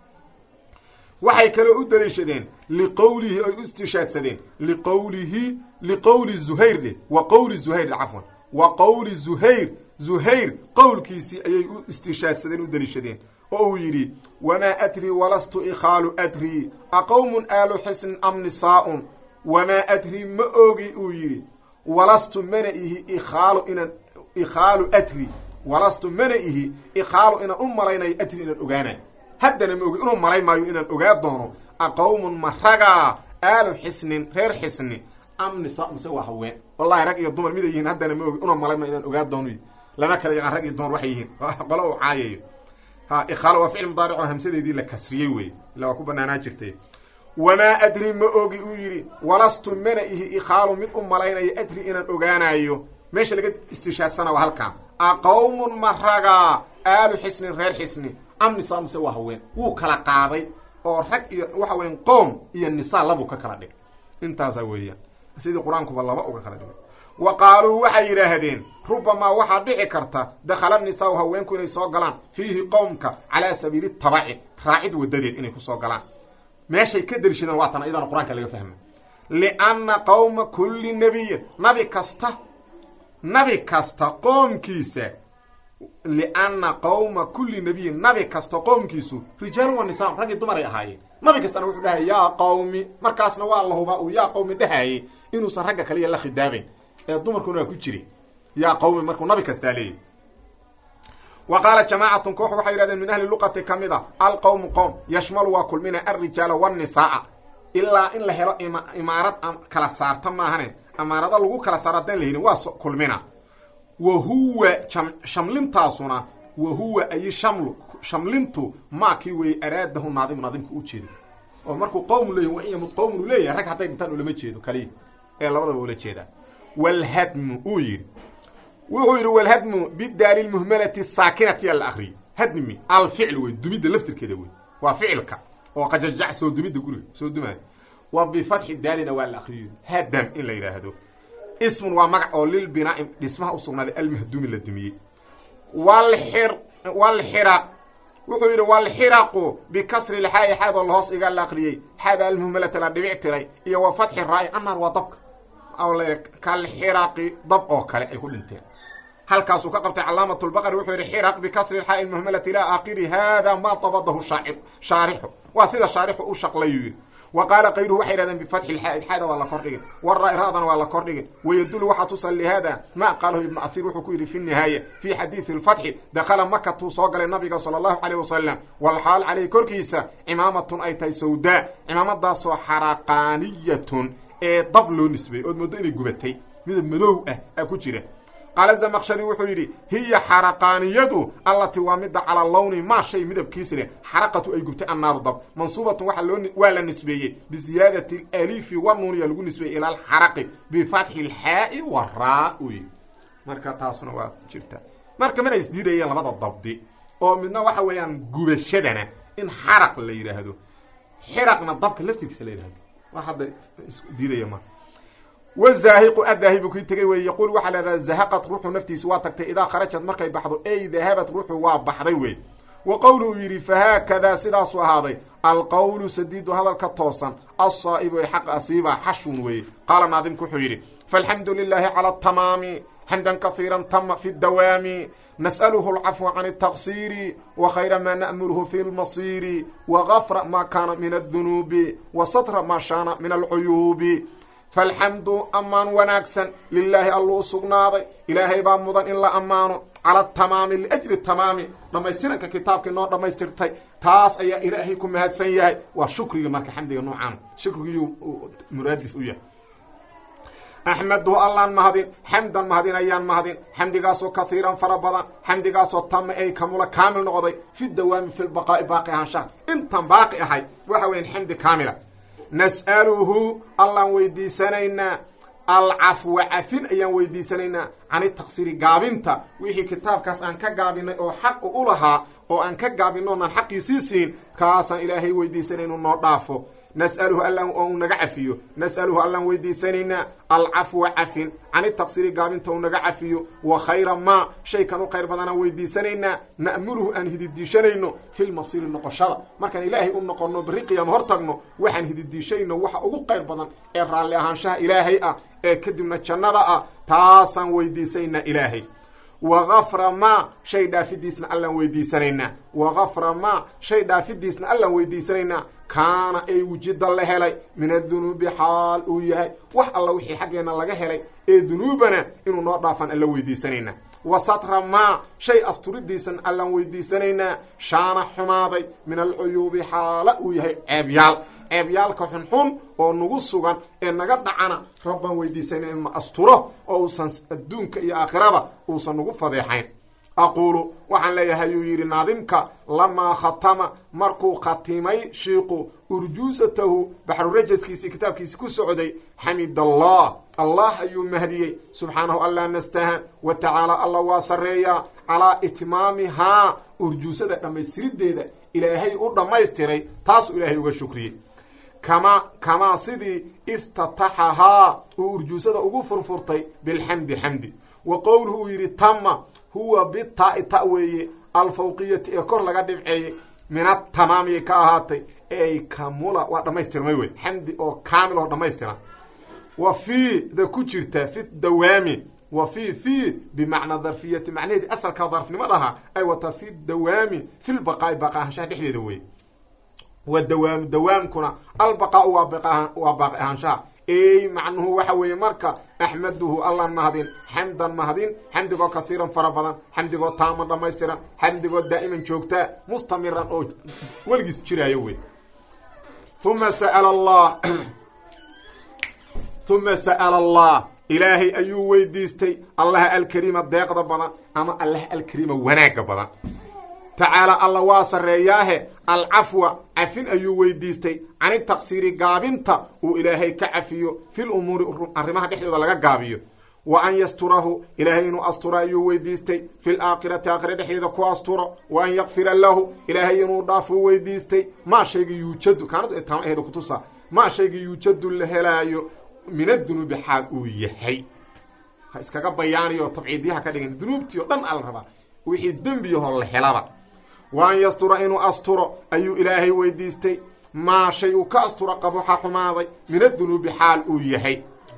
waxay kaloo u daliishadeen liqowlihi ay u istishaadsadeen liqowlihi liqowli zuhayr dheh wa qowli zuhayr dheh cafwan wa qowli zuhayr zuhayr qowlkiisii ayay u istishaadsadeen u daliishadeen oo uu yidhi wamaa adrii walastu ikhaalu adrii aqowmun aalu xisnin am nisaa-un wamaa adrii ma ogi uu yidhi walastu mana ihi ikhaalu inaan ikhaalu adri walastu mana ihi ikhaalu inaan u malaynayo adri inaan ogaanayo haddana ma ogi inuu malay maayo inaan ogaa doono aqowmun ma ragaa aalu xisnin reer xisni am nisa mise waa haween wallahi rag iyo dumar miday yihiin haddana ma ogi inuu malay maayo inaan ogaa doono lama kala yaqaan rag iyo dumar waxay yihiin qolo uu caayayo ha ikhaalo waa ficil mudaaric oo hamsadeedii la kasriyey wey illa waa ku banaanaa jirtay wamaa adri ma ogi uu yidhi walastu mana ihi ikhaalu mid u malaynayo adri inaan ogaanayo meesha laga istishaadsana waa halkan aqowmun ma ragaa aalu xisnin reer xisni am nisaa mise waa haween wuu kala qaaday oo rag iyo waxa weyan qoom iyo nisaa labuu ka kala dhig intaasaa weeyaan sidii qur-aankuba laba uga kala dhigay wa qaaluu waxay yidhaahdeen rubamaa waxaa dhici karta dakhala nisaau haweenku inay soo galaan fiihi qowmka calaa sabiili tabaci raacid wadadeed inay kusoo galaan meeshay ka darishadeen waa tan ayadana qur-aanka laga fahma lianna qowma kulli nebiyin nabi kasta nabi kasta qoomkiisa lianna qowma kulli nebiyin nabi kasta qoomkiisu rijaalun waa nisaan raggii dumaray ahaayeen nabi kastana wuxuu dhahay yaa qowmi markaasna waa la hubaa uu yaa qowmi dhahayay inuusan ragga kaliya la khidaabayn ee dumarkuna waa ku jiri yaa qowmi markuu nabi kastaa leeyahy wa qaala jamaacatun koox waxay yidhahdeen min ahli luqati ka mid a alqowmu qowm yashmalu waa kulmina alrijaala wanisaaa ilaa in la helo imaarad kala saarta maahane amaarado lagu kala saaro haddaan la helin waa kulmina wa huwa shamlintaasuna wa huwa ay shamlu shamlintu maakii weeye araadahu naadimu naadimka u jeedo oo markuu qowmu leeyahy wa in yamud qowmun uu leeyahay rag hadday dhintaan ulama jeedo kaliya ee labadaba ula jeedaa walhadmu uu yidhi wuxuu yidhi walhadmu bidaali lmuhmalati saakinati yaa la akriyay hadmi alficl wey dumidda laftirkeeda wey waa ficilka oo qajajac soo dumidda guriga soo dumaayo wa bifatxi daalina waa la akriyo hadam in la yidhaahdo ismun waa magac oo lilbinaa'i dhismaha u sugnaaday almahduumi la dumiyey walxir walxiraq wuxuu yidhi walxiraqu bikasri lxaa'i xaadoo lahoos iga la akriyey xaada almuhmalata la dhibic tiray iyo wa fatxi raa'i annaar waa dabka la kalxiraqi dab oo kale ay ku dhinteen halkaasuu ka qabtay calaamat lbaqari wuxuu yidhi xiraq bikasri lxaa'i lmuhmalati ilaa aakhiri hada ma dabadahu shaarixu waa sida shaarixu u shaqlayuu yidhi wa qaala kayruhu waxay yidhahdeen bifatxi lxaa'i xaada waa la kordhigin wara ra-dana waa la kordhigin wayadulu waxaa tusan lihada ma qaalahu ibnu ahiir wuxuu ku yidhi fi nihaaya fi xadiidi lfatxi dakhala makatuu soo galay nabiga sala allahu caleyh wasalam walxaal caleyh korkiisa cimaamatun ay tahay sawdaa cimaamadaasoo xaraqaaniyatun ee dab loo nisbeeyey ood moodo inay gubatay midab madow ah aa ku jira qaala zamaqshari wuxuu yidhi hiya xaraqaaniyadu allati waa midda calaa lawni maa shay midabkiisi leh xaraqatu ay gubtay annaaru dab mansuubatun waa loo waa la nisbeeyey biziyaadati alifi wanuuniya lagu nisbeeyey ila alxaraqi bifatxi lxaa'i waraa u yidhi marka taasuna waa jirta marka mana isdiidayeen labada dabdi oo midna waxa weeyaan gubashadana in xaraq la yidhaahdo xiraqna dabka laftirkiisa la yidhahdo wax hadda diidaya ma wazaahiqu adaahibu kii tegay wey yaquul waxaa lahahdaa zahaqat ruuxu naftiisu waa tagtay idaa kharajad markay baxdo ey dahabat ruuxu waa baxday wey wa qowlu uu yidhi fahaakadaa sidaasuu ahaaday alqowlu sadiidu hadalka toosan alsaa'ibu ee xaq asiiba xashun weeye qaala naadimku wuxuu yidhi falxamdu lilaahi cala atamaami xamdan kahiira tama fi dawaami nas'aluhu alcafwa can altaqsiiri wa khayra maa na'mulhu fi lmasiiri wa gafra maa kaana min addunuubi wa satra maa shaana min alcuyuubi falxamdu ammaan wanaagsan lilaahi alluu sugnaaday ilaahay baa mudan in la ammaano cala tamaami liajli tamaami dhammaystiranka kitaabkii noo dhammaystirtay taas ayaa ilaahay ku mahadsan yahay waa shukrigii marka xamdiga noocaan shukrigii muraadif u yahay axmaduhu allaan mahadin xamdan mahadin ayaan mahadin xamdigaasoo kahiiran fara badan xamdigaasoo tama ay kamula kaamil noqday fi dawaami fi lbaqaa'i baaqi ahaanshaha intan baaqi ahay waxa weyan xamdi kaamila nas'aluhu allaan weydiisanaynaa alcafwa cafin ayaan weydiisanaynaa cani taqsiiri gaabinta wixii kitaabkaas aan ka gaabinay oo xaq u lahaa oo aan ka gaabino onaan xaqiisii siin kaasaan ilaahay weydiisanay inuu noo dhaafo nas'aluhu allan oo uu naga cafiyo nas'aluhu allaan weydiisanaynaa alcafwa cafin cani taqsiiri gaabinta uu naga cafiyo wa khayra maa shaykan u khayr badanaan weydiisanaynaa na'muluhu aan hididiishanayno fi lmasiiri noqoshada markaan ilaahay u noqonno berri qiyaama hor tagno waxaan hididiishayno waxa ugu qayr badan ee raalli ahaanshaha ilaahay ah ee kadibna jannada ah taasaan weydiisaynaa ilaahay wa gafra maa shay dhaafidiisna allaan weydiisanaynaa wa gafra maa shay dhaafidiisna allaan weydiisanaynaa kaana ay wujida la helay min adunuubi xaal uu yahay wax alla wixii xaggeenna laga helay ee dunuubana inuu noo dhaafaan alla weydiisanaynaa wa satra maa shay asturidiisan allaan weydiisanaynaa shaana xumaaday min alcuyuubi xaala uu yahay ceebyaal ceebyaalka xunxun oo nagu sugan ee naga dhacana rabbaan weydiisanay in ma asturo oo uusan adduunka iyo aakhirada uusan nagu fadeexayn aquulu waxaan leeyahay yuu yidhi naadimka lamaa khatama markuu khatimay shiiqu urjuusatahu baxrurajaskiisii kitaabkiisi ku socday xamid allah allah ayuu mahdiyey subxaanahu allah nastahan wa tacaala alla waa sarreeyaa calaa itmaamihaa urjuusada dhammaystirideeda ilaahay u dhammaystiray taasuu ilaahay uga shukriyey kama kamaa sidii iftataxahaa uu urjuusada ugu furfurtay bilxamdi xamdi wa qowluhu uu yidhi tama huwa bitaa ta weeye alfawqiyati ee kor laga dhibceeyey min atamaamiyay ka ahaatay ey kamula waa dhammaystirmay wey xamdi oo kaamil oo dhammaystiran wa fii da ku jirta fi dawaami wa fii fii bimacnaa darfiyati macnaheedii asalka darfnimadaha ay wataa fi dawaami fi lbaqaa'i baaqi ahaanshaha dhexdeeda wey wa dawaam dawaamkuna albaqaau waa baaqi ahaanshaha ey macnuhu waxa weeye marka axmaduhu allan mahadin xamdan mahadin xamdigoo kahiiran fara badan xamdigoo taaman dhammaystiran xamdigoo daa'iman joogtaa mustamiran oo weligiis jiraayo wey uma sa'ala allah uma sa'ala allah ilaahay ayuu weydiistay allaha alkariima deeqda badan ama allaha alkariima wanaagga badan tacaala alla waa sarreeyaahe alcafwa cafin ayuu weydiistay cani taqsiiri gaabinta uu ilaahay ka cafiyo fil umuuri arrimaha dhexdooda laga gaabiyo wa an yasturahu ilaahay inuu asturo ayuu weydiistay fil aakhirati aakhira dhexdeeda ku asturo wa an yakfira lahu ilaahay inuu dhaafuu weydiistay maa shayga yuujadu kaanadu taamaheeda kutusa maa shayga yuujadu la helaayo min adunuubi xaal uu yahay ha iskaga bayaaniyo tabciidyaha ka dhigan dunuubtii o dhan ala rabaa wixii dembiyahoo la helaba wa an yastura inuu asturo ayuu ilaahay weydiistay maa shay uu ka asturo qabuxa xumaaday min adunuubi xaal uu yahay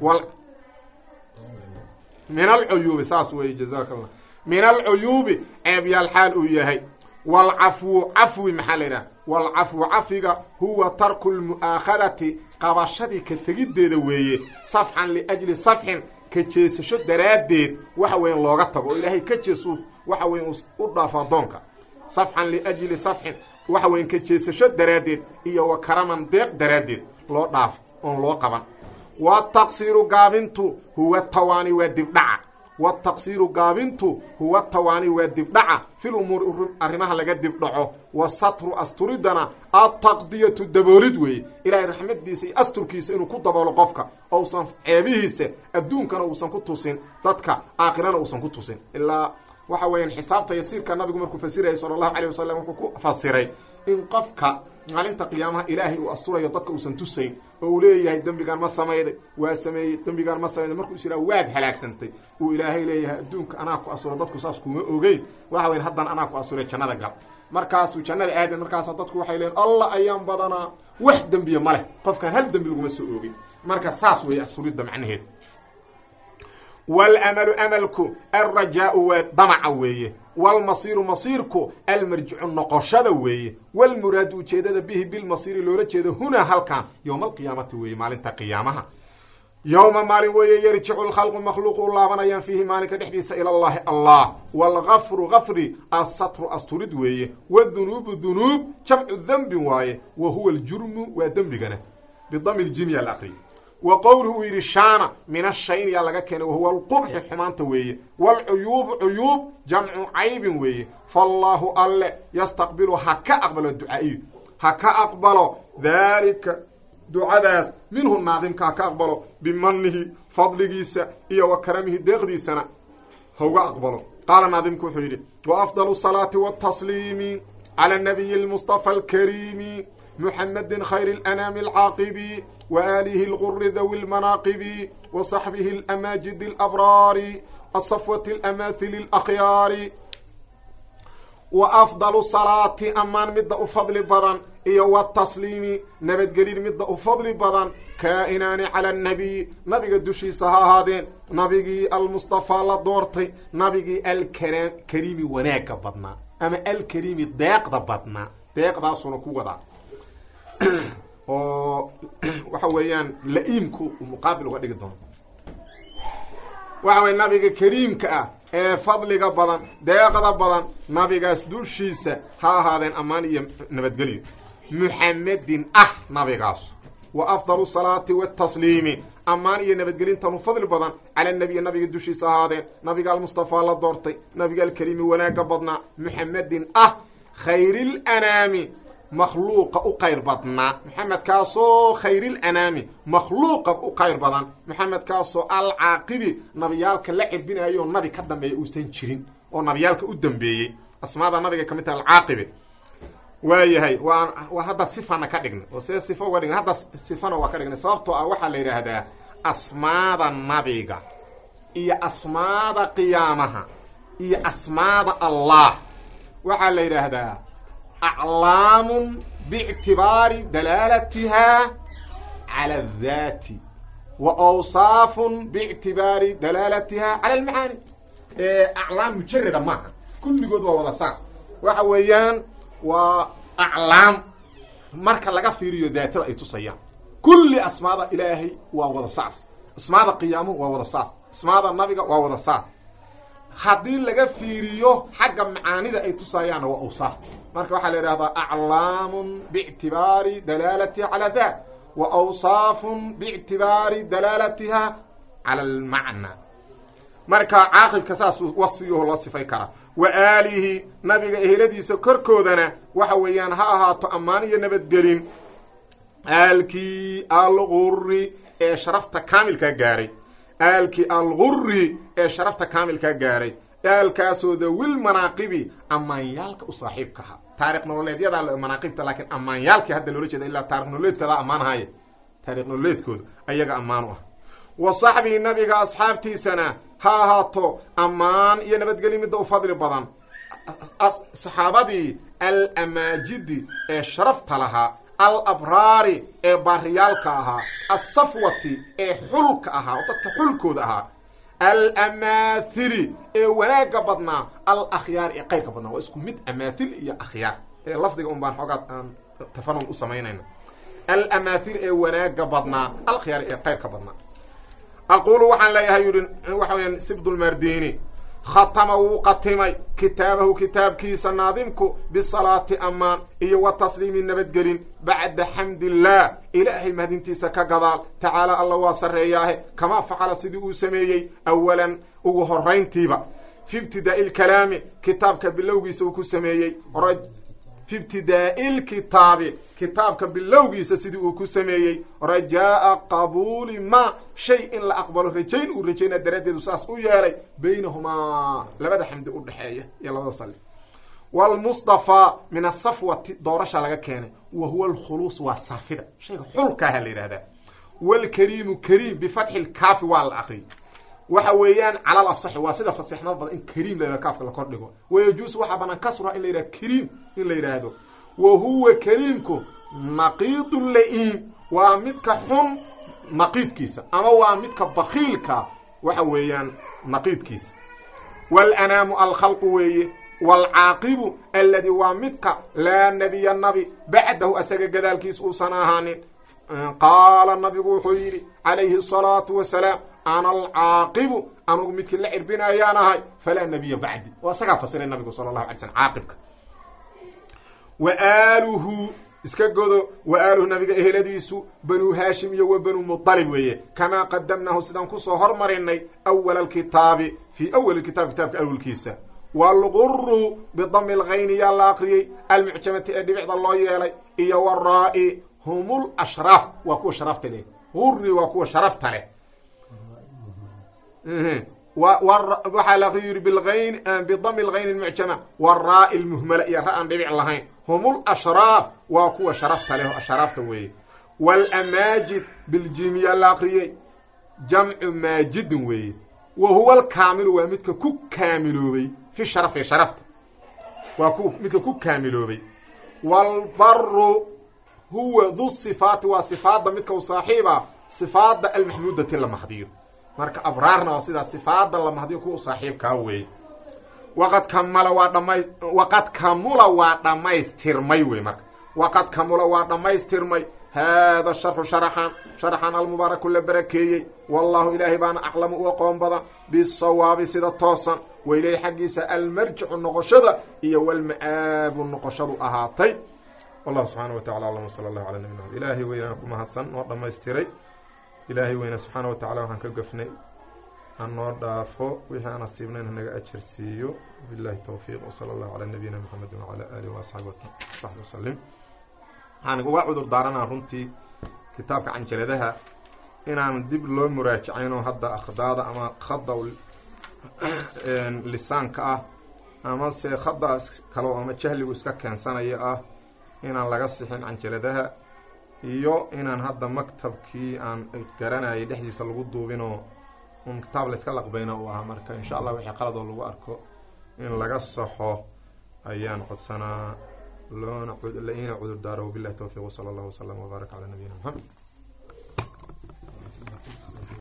min alcuyuubi saas weeye jazaka allah min alcuyuubi ceebyaal xaal uu yahay waalcafwu cafwi maxaa la yidhaha waalcafwu cafiga huwa tarku lmu'aakhadati qabashadii ka tegiddeeda weeye safxan liajli safxin ka jeesasho daraaddeed waxa weyan looga tago oo ilaahay ka jeesu waxa weyan u dhaafo addoonka safxan liajli safxin waxa weyan ka jeesasho daraaddeed iyo wa karaman deeq daraaddeed loo dhaafo oon loo qaban wataqsiiru gaabintu huwa tawaani waa dibdhaca wataqsiiru gaabintu huwa tawaani waa dibdhaca fil umuuri arrimaha laga dibdhaco wa satru asturidana ataqdiyatu daboolid weeye ilaahay raxmadiisa iyo asturkiisa inuu ku daboolo qofka ousan ceebihiisa adduunkana uusan ku tusin dadka aakhirana uusan ku tusin ilaa waxa weeyaan xisaabta yasiirka nabigu markuu fasirayay sala allahu calay wasalam wuxuu ku fasiray in qofka maalinta qiyaamaha ilaahay uu asturayo dadka uusan tusayn oo uu leeyahay dembigaan ma samayday waa sameeyey dembigaan ma samayday markuu is yidhaha waad halaagsantay uu ilaahay leeyahay adduunka anaa ku asura dadku saas kuma ogeyn waxa weyn haddana anaa ku asuray jannada gal markaasuu jannada aadan markaasa dadku waxay leeyiin allah ayaan badanaa wax dembiya ma leh qofkaan hal dembi laguma soo oogin marka saas weeye asturidda macnaheedu wlamalu amalku alrajaau waa damaca weeye wlmasiiru masiirku almarjicu noqoshada weeye wlmuraadu ujeedada bihi bilmasiiri loola jeedo hunaa halkan yowma alqiyaamati weeye maalinta qiyaamaha yowma maalin weeye yarjicu lkhalqu makhluuqu u laabanayaan fiihi maalinka dhexdiisa ila llahi allah wlgafru gafri asatru asturid weeye wdunuubu dunuub jamcu dembin waaye wa huwa ljurmu waa dembigana bidami ljimya la akriyo wa qowluhu uu yidhi shaana min ashayn yaa laga keenay wahuwa alqubxi xumaanta weeye waalcuyuubu cuyuub jamcu caybin weeye faallaahu alle yastaqbilu ha ka aqbalo ducaa'iyu ha ka aqbalo daalika ducadaas minhu naadimka ha ka aqbalo bimanihi fadligiisa iyo wa karamihi deeqdiisana hauga aqbalo qaala naadimku wuxuu yidhi wa afdalu salaati watasliimi cala nabiyi almustafa alkariimi muxamedin khayr اlanaami alcaaqibi وآله الغر ذوي المناقب وصحبه الأماجد الأبرار الصفوة الأماثل الأخيار وأفضل الصلاة أمان مد أفضل بدن iyo wtasliimi nabadgelin midda u fadli badan kaa-inaani cala annabiy nabiga dushiisa ha ahaadeen nabigii almustafaa la doortay nabigii alkara kariimi wanaagga badnaa ama alkariimi deeqda badnaa deeqdaasuna ku wadaa oo waxa weeyaan la-iimku muqaabil uga dhigi doono waxa weye nabiga kariimka ah ee fadliga badan deeqda badan nabigaas dushiisa ha ahaadeen ammaan iyo nabadgelyo muxamedin ah nabigaas wa afdalu salaati watasliimi ammaan iyo nabadgelintanu fadli badan cala nabiyi nabiga dushiisa ahaadeen nabiga almustafaa la doortay nabiga alkariimi wanaaga badnaa muxamedin ah khayrilanaami makhluuqa u qayr badnaa maxamedkaasoo khayrilanaami makhluuqa u qayr badan maxamedkaasoo alcaaqibi nabiyaalka la cirbinayo nabi ka dambeeya uusan jirin oo nabiyaalka u dambeeyey asmaada nabiga ka mid taha alcaaqibi waayahay waa waa hadda sifana ka dhigna oo see sifa uga dhigna hadda sifana waa ka dhignay sababtoo ah waxaa la yidhaahdaa asmaada nabiga iyo asmaada qiyaamaha iyo asmaada allah waxaa la yidhaahdaa aclaamun biictibaari dalaalatiha cala adati wa awsaafun biictibaari dalaalatiha cala almacaani aclaam mujarada maaha kulligood waa wada saas waxa weeyaan waa aclaam marka laga fiiriyo daatada ay tusayaan kulli asmaada ilaahay waa wada saas asmaada qiyaamuhu waa wada saas asmaada nabiga waa wada saas haddii laga fiiriyo xagga macaanida ay tusayaanna waa awsaaf marka waxaa la yidhahdaa aclaamun biictibaari dalaalatiha cala dat wa awsaafun biictibaari dalaalatiha cala almacna marka caaqibka saas wasfiyuhu loo sifay karaa wa aalihi nabiga eheladiisa korkoodana waxa weeyaan ha ahaato ammaan iyo nabadgelin aalkii alguri ee sharafta kaamilka gaaray aalkii alguri ee sharafta kaamilka gaaray aalkaasoo dawil manaaqibi ammaanyaalka u saaxiibkaha taarikh nololeedyada manaaqibta laakiin ammaanyaalkii hadda loola jeeda ilaa taarikh nololeedkooda ammaanahaya taarikh nololeedkooda ayaga ammaan u ah wa saxbihi nabiga asxaabtiisana ha ahaato ammaan iyo nabadgelyo midda u fadli badan saxaabadii alamaajidi ee sharafta lahaa alabraari ee baariyaalka ahaa alsafwati ee xulka ahaa oo dadka xulkooda ahaa alamaahili ee wanaagga badnaa alakhyaari ee qayrka badnaa waa isku mid amaathil iyo akhyaar ee lafdiga un baan xoogaa aan tafanun u samaynayna alamaahil ee wanaagga badnaa alkhyaari ee qayrka badnaa aqulu waxaan leeyahay yidhi waxa weyaan sibdulmardini khatama wuu qatimay kitaabahu kitaabkiisa naadimku bisalaati ammaan iyo wa tasliimi nabadgelin bacda xamdillaah ilaahay mahadintiisa ka gadaal tacaala alla waa sarreeyaahe kamaa facala sidii uu sameeyey awalan ugu horayntiiba fi ibtidaa'i lkalaami kitaabka bilowgiisa uu ku sameeyey fi ibtidaa'i lkitaabi kitaabka bilowgiisa sidii uu ku sameeyey rajaa'a qabuuli ma shay in la aqbalo rajayn uu rajaynaa daraaddeedu saas u yeelay baynahumaa labada xamdi u dhexeeya iyo labada salli wlmustafaa min asafwati doorasha laga keenay wa huwa alkhuluus waa saafida shayga xulkaaha la yidhahdaa wlkariimu kariim bifatxi lkaafi waa la akriyay waxa weeyaan calal afsaxi waa sida fasixnimo badan in kariim la yhahdo kaafka la kor dhigo wayajuusu waxaa banaan kasruha in la yidhahdo kariim in la yidhaahdo wa huwa kariimku naqiidu la-iim waa midka xun naqiidkiisa ama waa midka bakiilka waxa weeyaan naqiidkiisa walanaamu alkhalqu weeye waalcaaqibu aladi waa midka laa nebiya nabi bacdahu asaga gadaalkiis uusan ahaanin qaala nabigu wuxuu yidhi calayhi asalaatu wasalaam ana alcaaqibu anugu midkii la cirbinayaan ahay falaa nebiya bacdi oo asagaa fasiray nabigu sala allahu alay slm caaqibka wa aaluhu iska godo wa aaluhu nabiga eheladiisu banuu haashim iyo wa banuu muطalib weeye kamaa qadamnaahu sidaan kusoo hormarinay awala alkitaabi fii awali kitaab kitaabka awalkiisa waalguru bidami lgayni yaa la akriyey almucjamati ee dhibicda loo yeelay iyo waraa-i hum lashraaf waa kuwa sharaafta leh guri waa kuwa sharafta leh waxaa la akriy yiri biayn bidami lgayni lmucjama waraa-i lmuhmala iyo ra-an dhibic lahayn hum lashraaf waa kuwa sharafta leh sharaafta weeye wlamaajid biljimiyaa la akriyey jamcu maajidin weeye wa huwa alkaamilu waa midka ku kaamiloobay fi sharafi sharafta waa ku midka ku kaamiloobay waalbaru huwa du sifaati waa sifaadda midka u saaxiiba sifaadda almaxmuudati la mahdiyo marka abraarna waa sidaa sifaadda la mahdiyo kuwa u saaxiibkaa weeye waqad kamala waa dhama waqad kamula waa dhammaystirmay wey marka waqad kamula waa dhammaystirmay haada sharxu sharaxan sharaxan almubaaraku la barakeeyey wallahu ilaahay baana aclamu u aqoon badan bisawaabi sida toosan waileyhi xaggiisa almarjicu noqoshada iyo walma-aabu noqoshadu ahaatay wallahu subxaana wa tacala alam sala allahu cala nabina md ilaahay weynaan ku mahadsan noo dhammaystiray ilaahay weyne subxaana wa tacala waxaan ka gafnay ha noo dhaafo wixii aan asiibnayn hanaga ajar siiyo billahi towfiiq wsala allahu calaa nabiyina mxamedi wacala aalihi waasxaabi saxbi wasalim waxaan uga cudur daaranaa runtii kitaabka canjaladaha inaan dib loo muraajacaynoo hadda akhdaada ama khada lisaanka ah ama se khadaas kalo ama jahligu iska keensanayo ah inaan laga sixin canjaladaha iyo inaan hadda maktabkii aan garanayay dhexdiisa lagu duubinoo un kitaab layska laqbayna uu ahaa marka insha allah wixii qaladoo lagu arko in laga saxo ayaan codsanaa loona laina cudur daaro wabillahi towfiiq wsala allahu wasalam wbaarak calaa nabiyina maxamed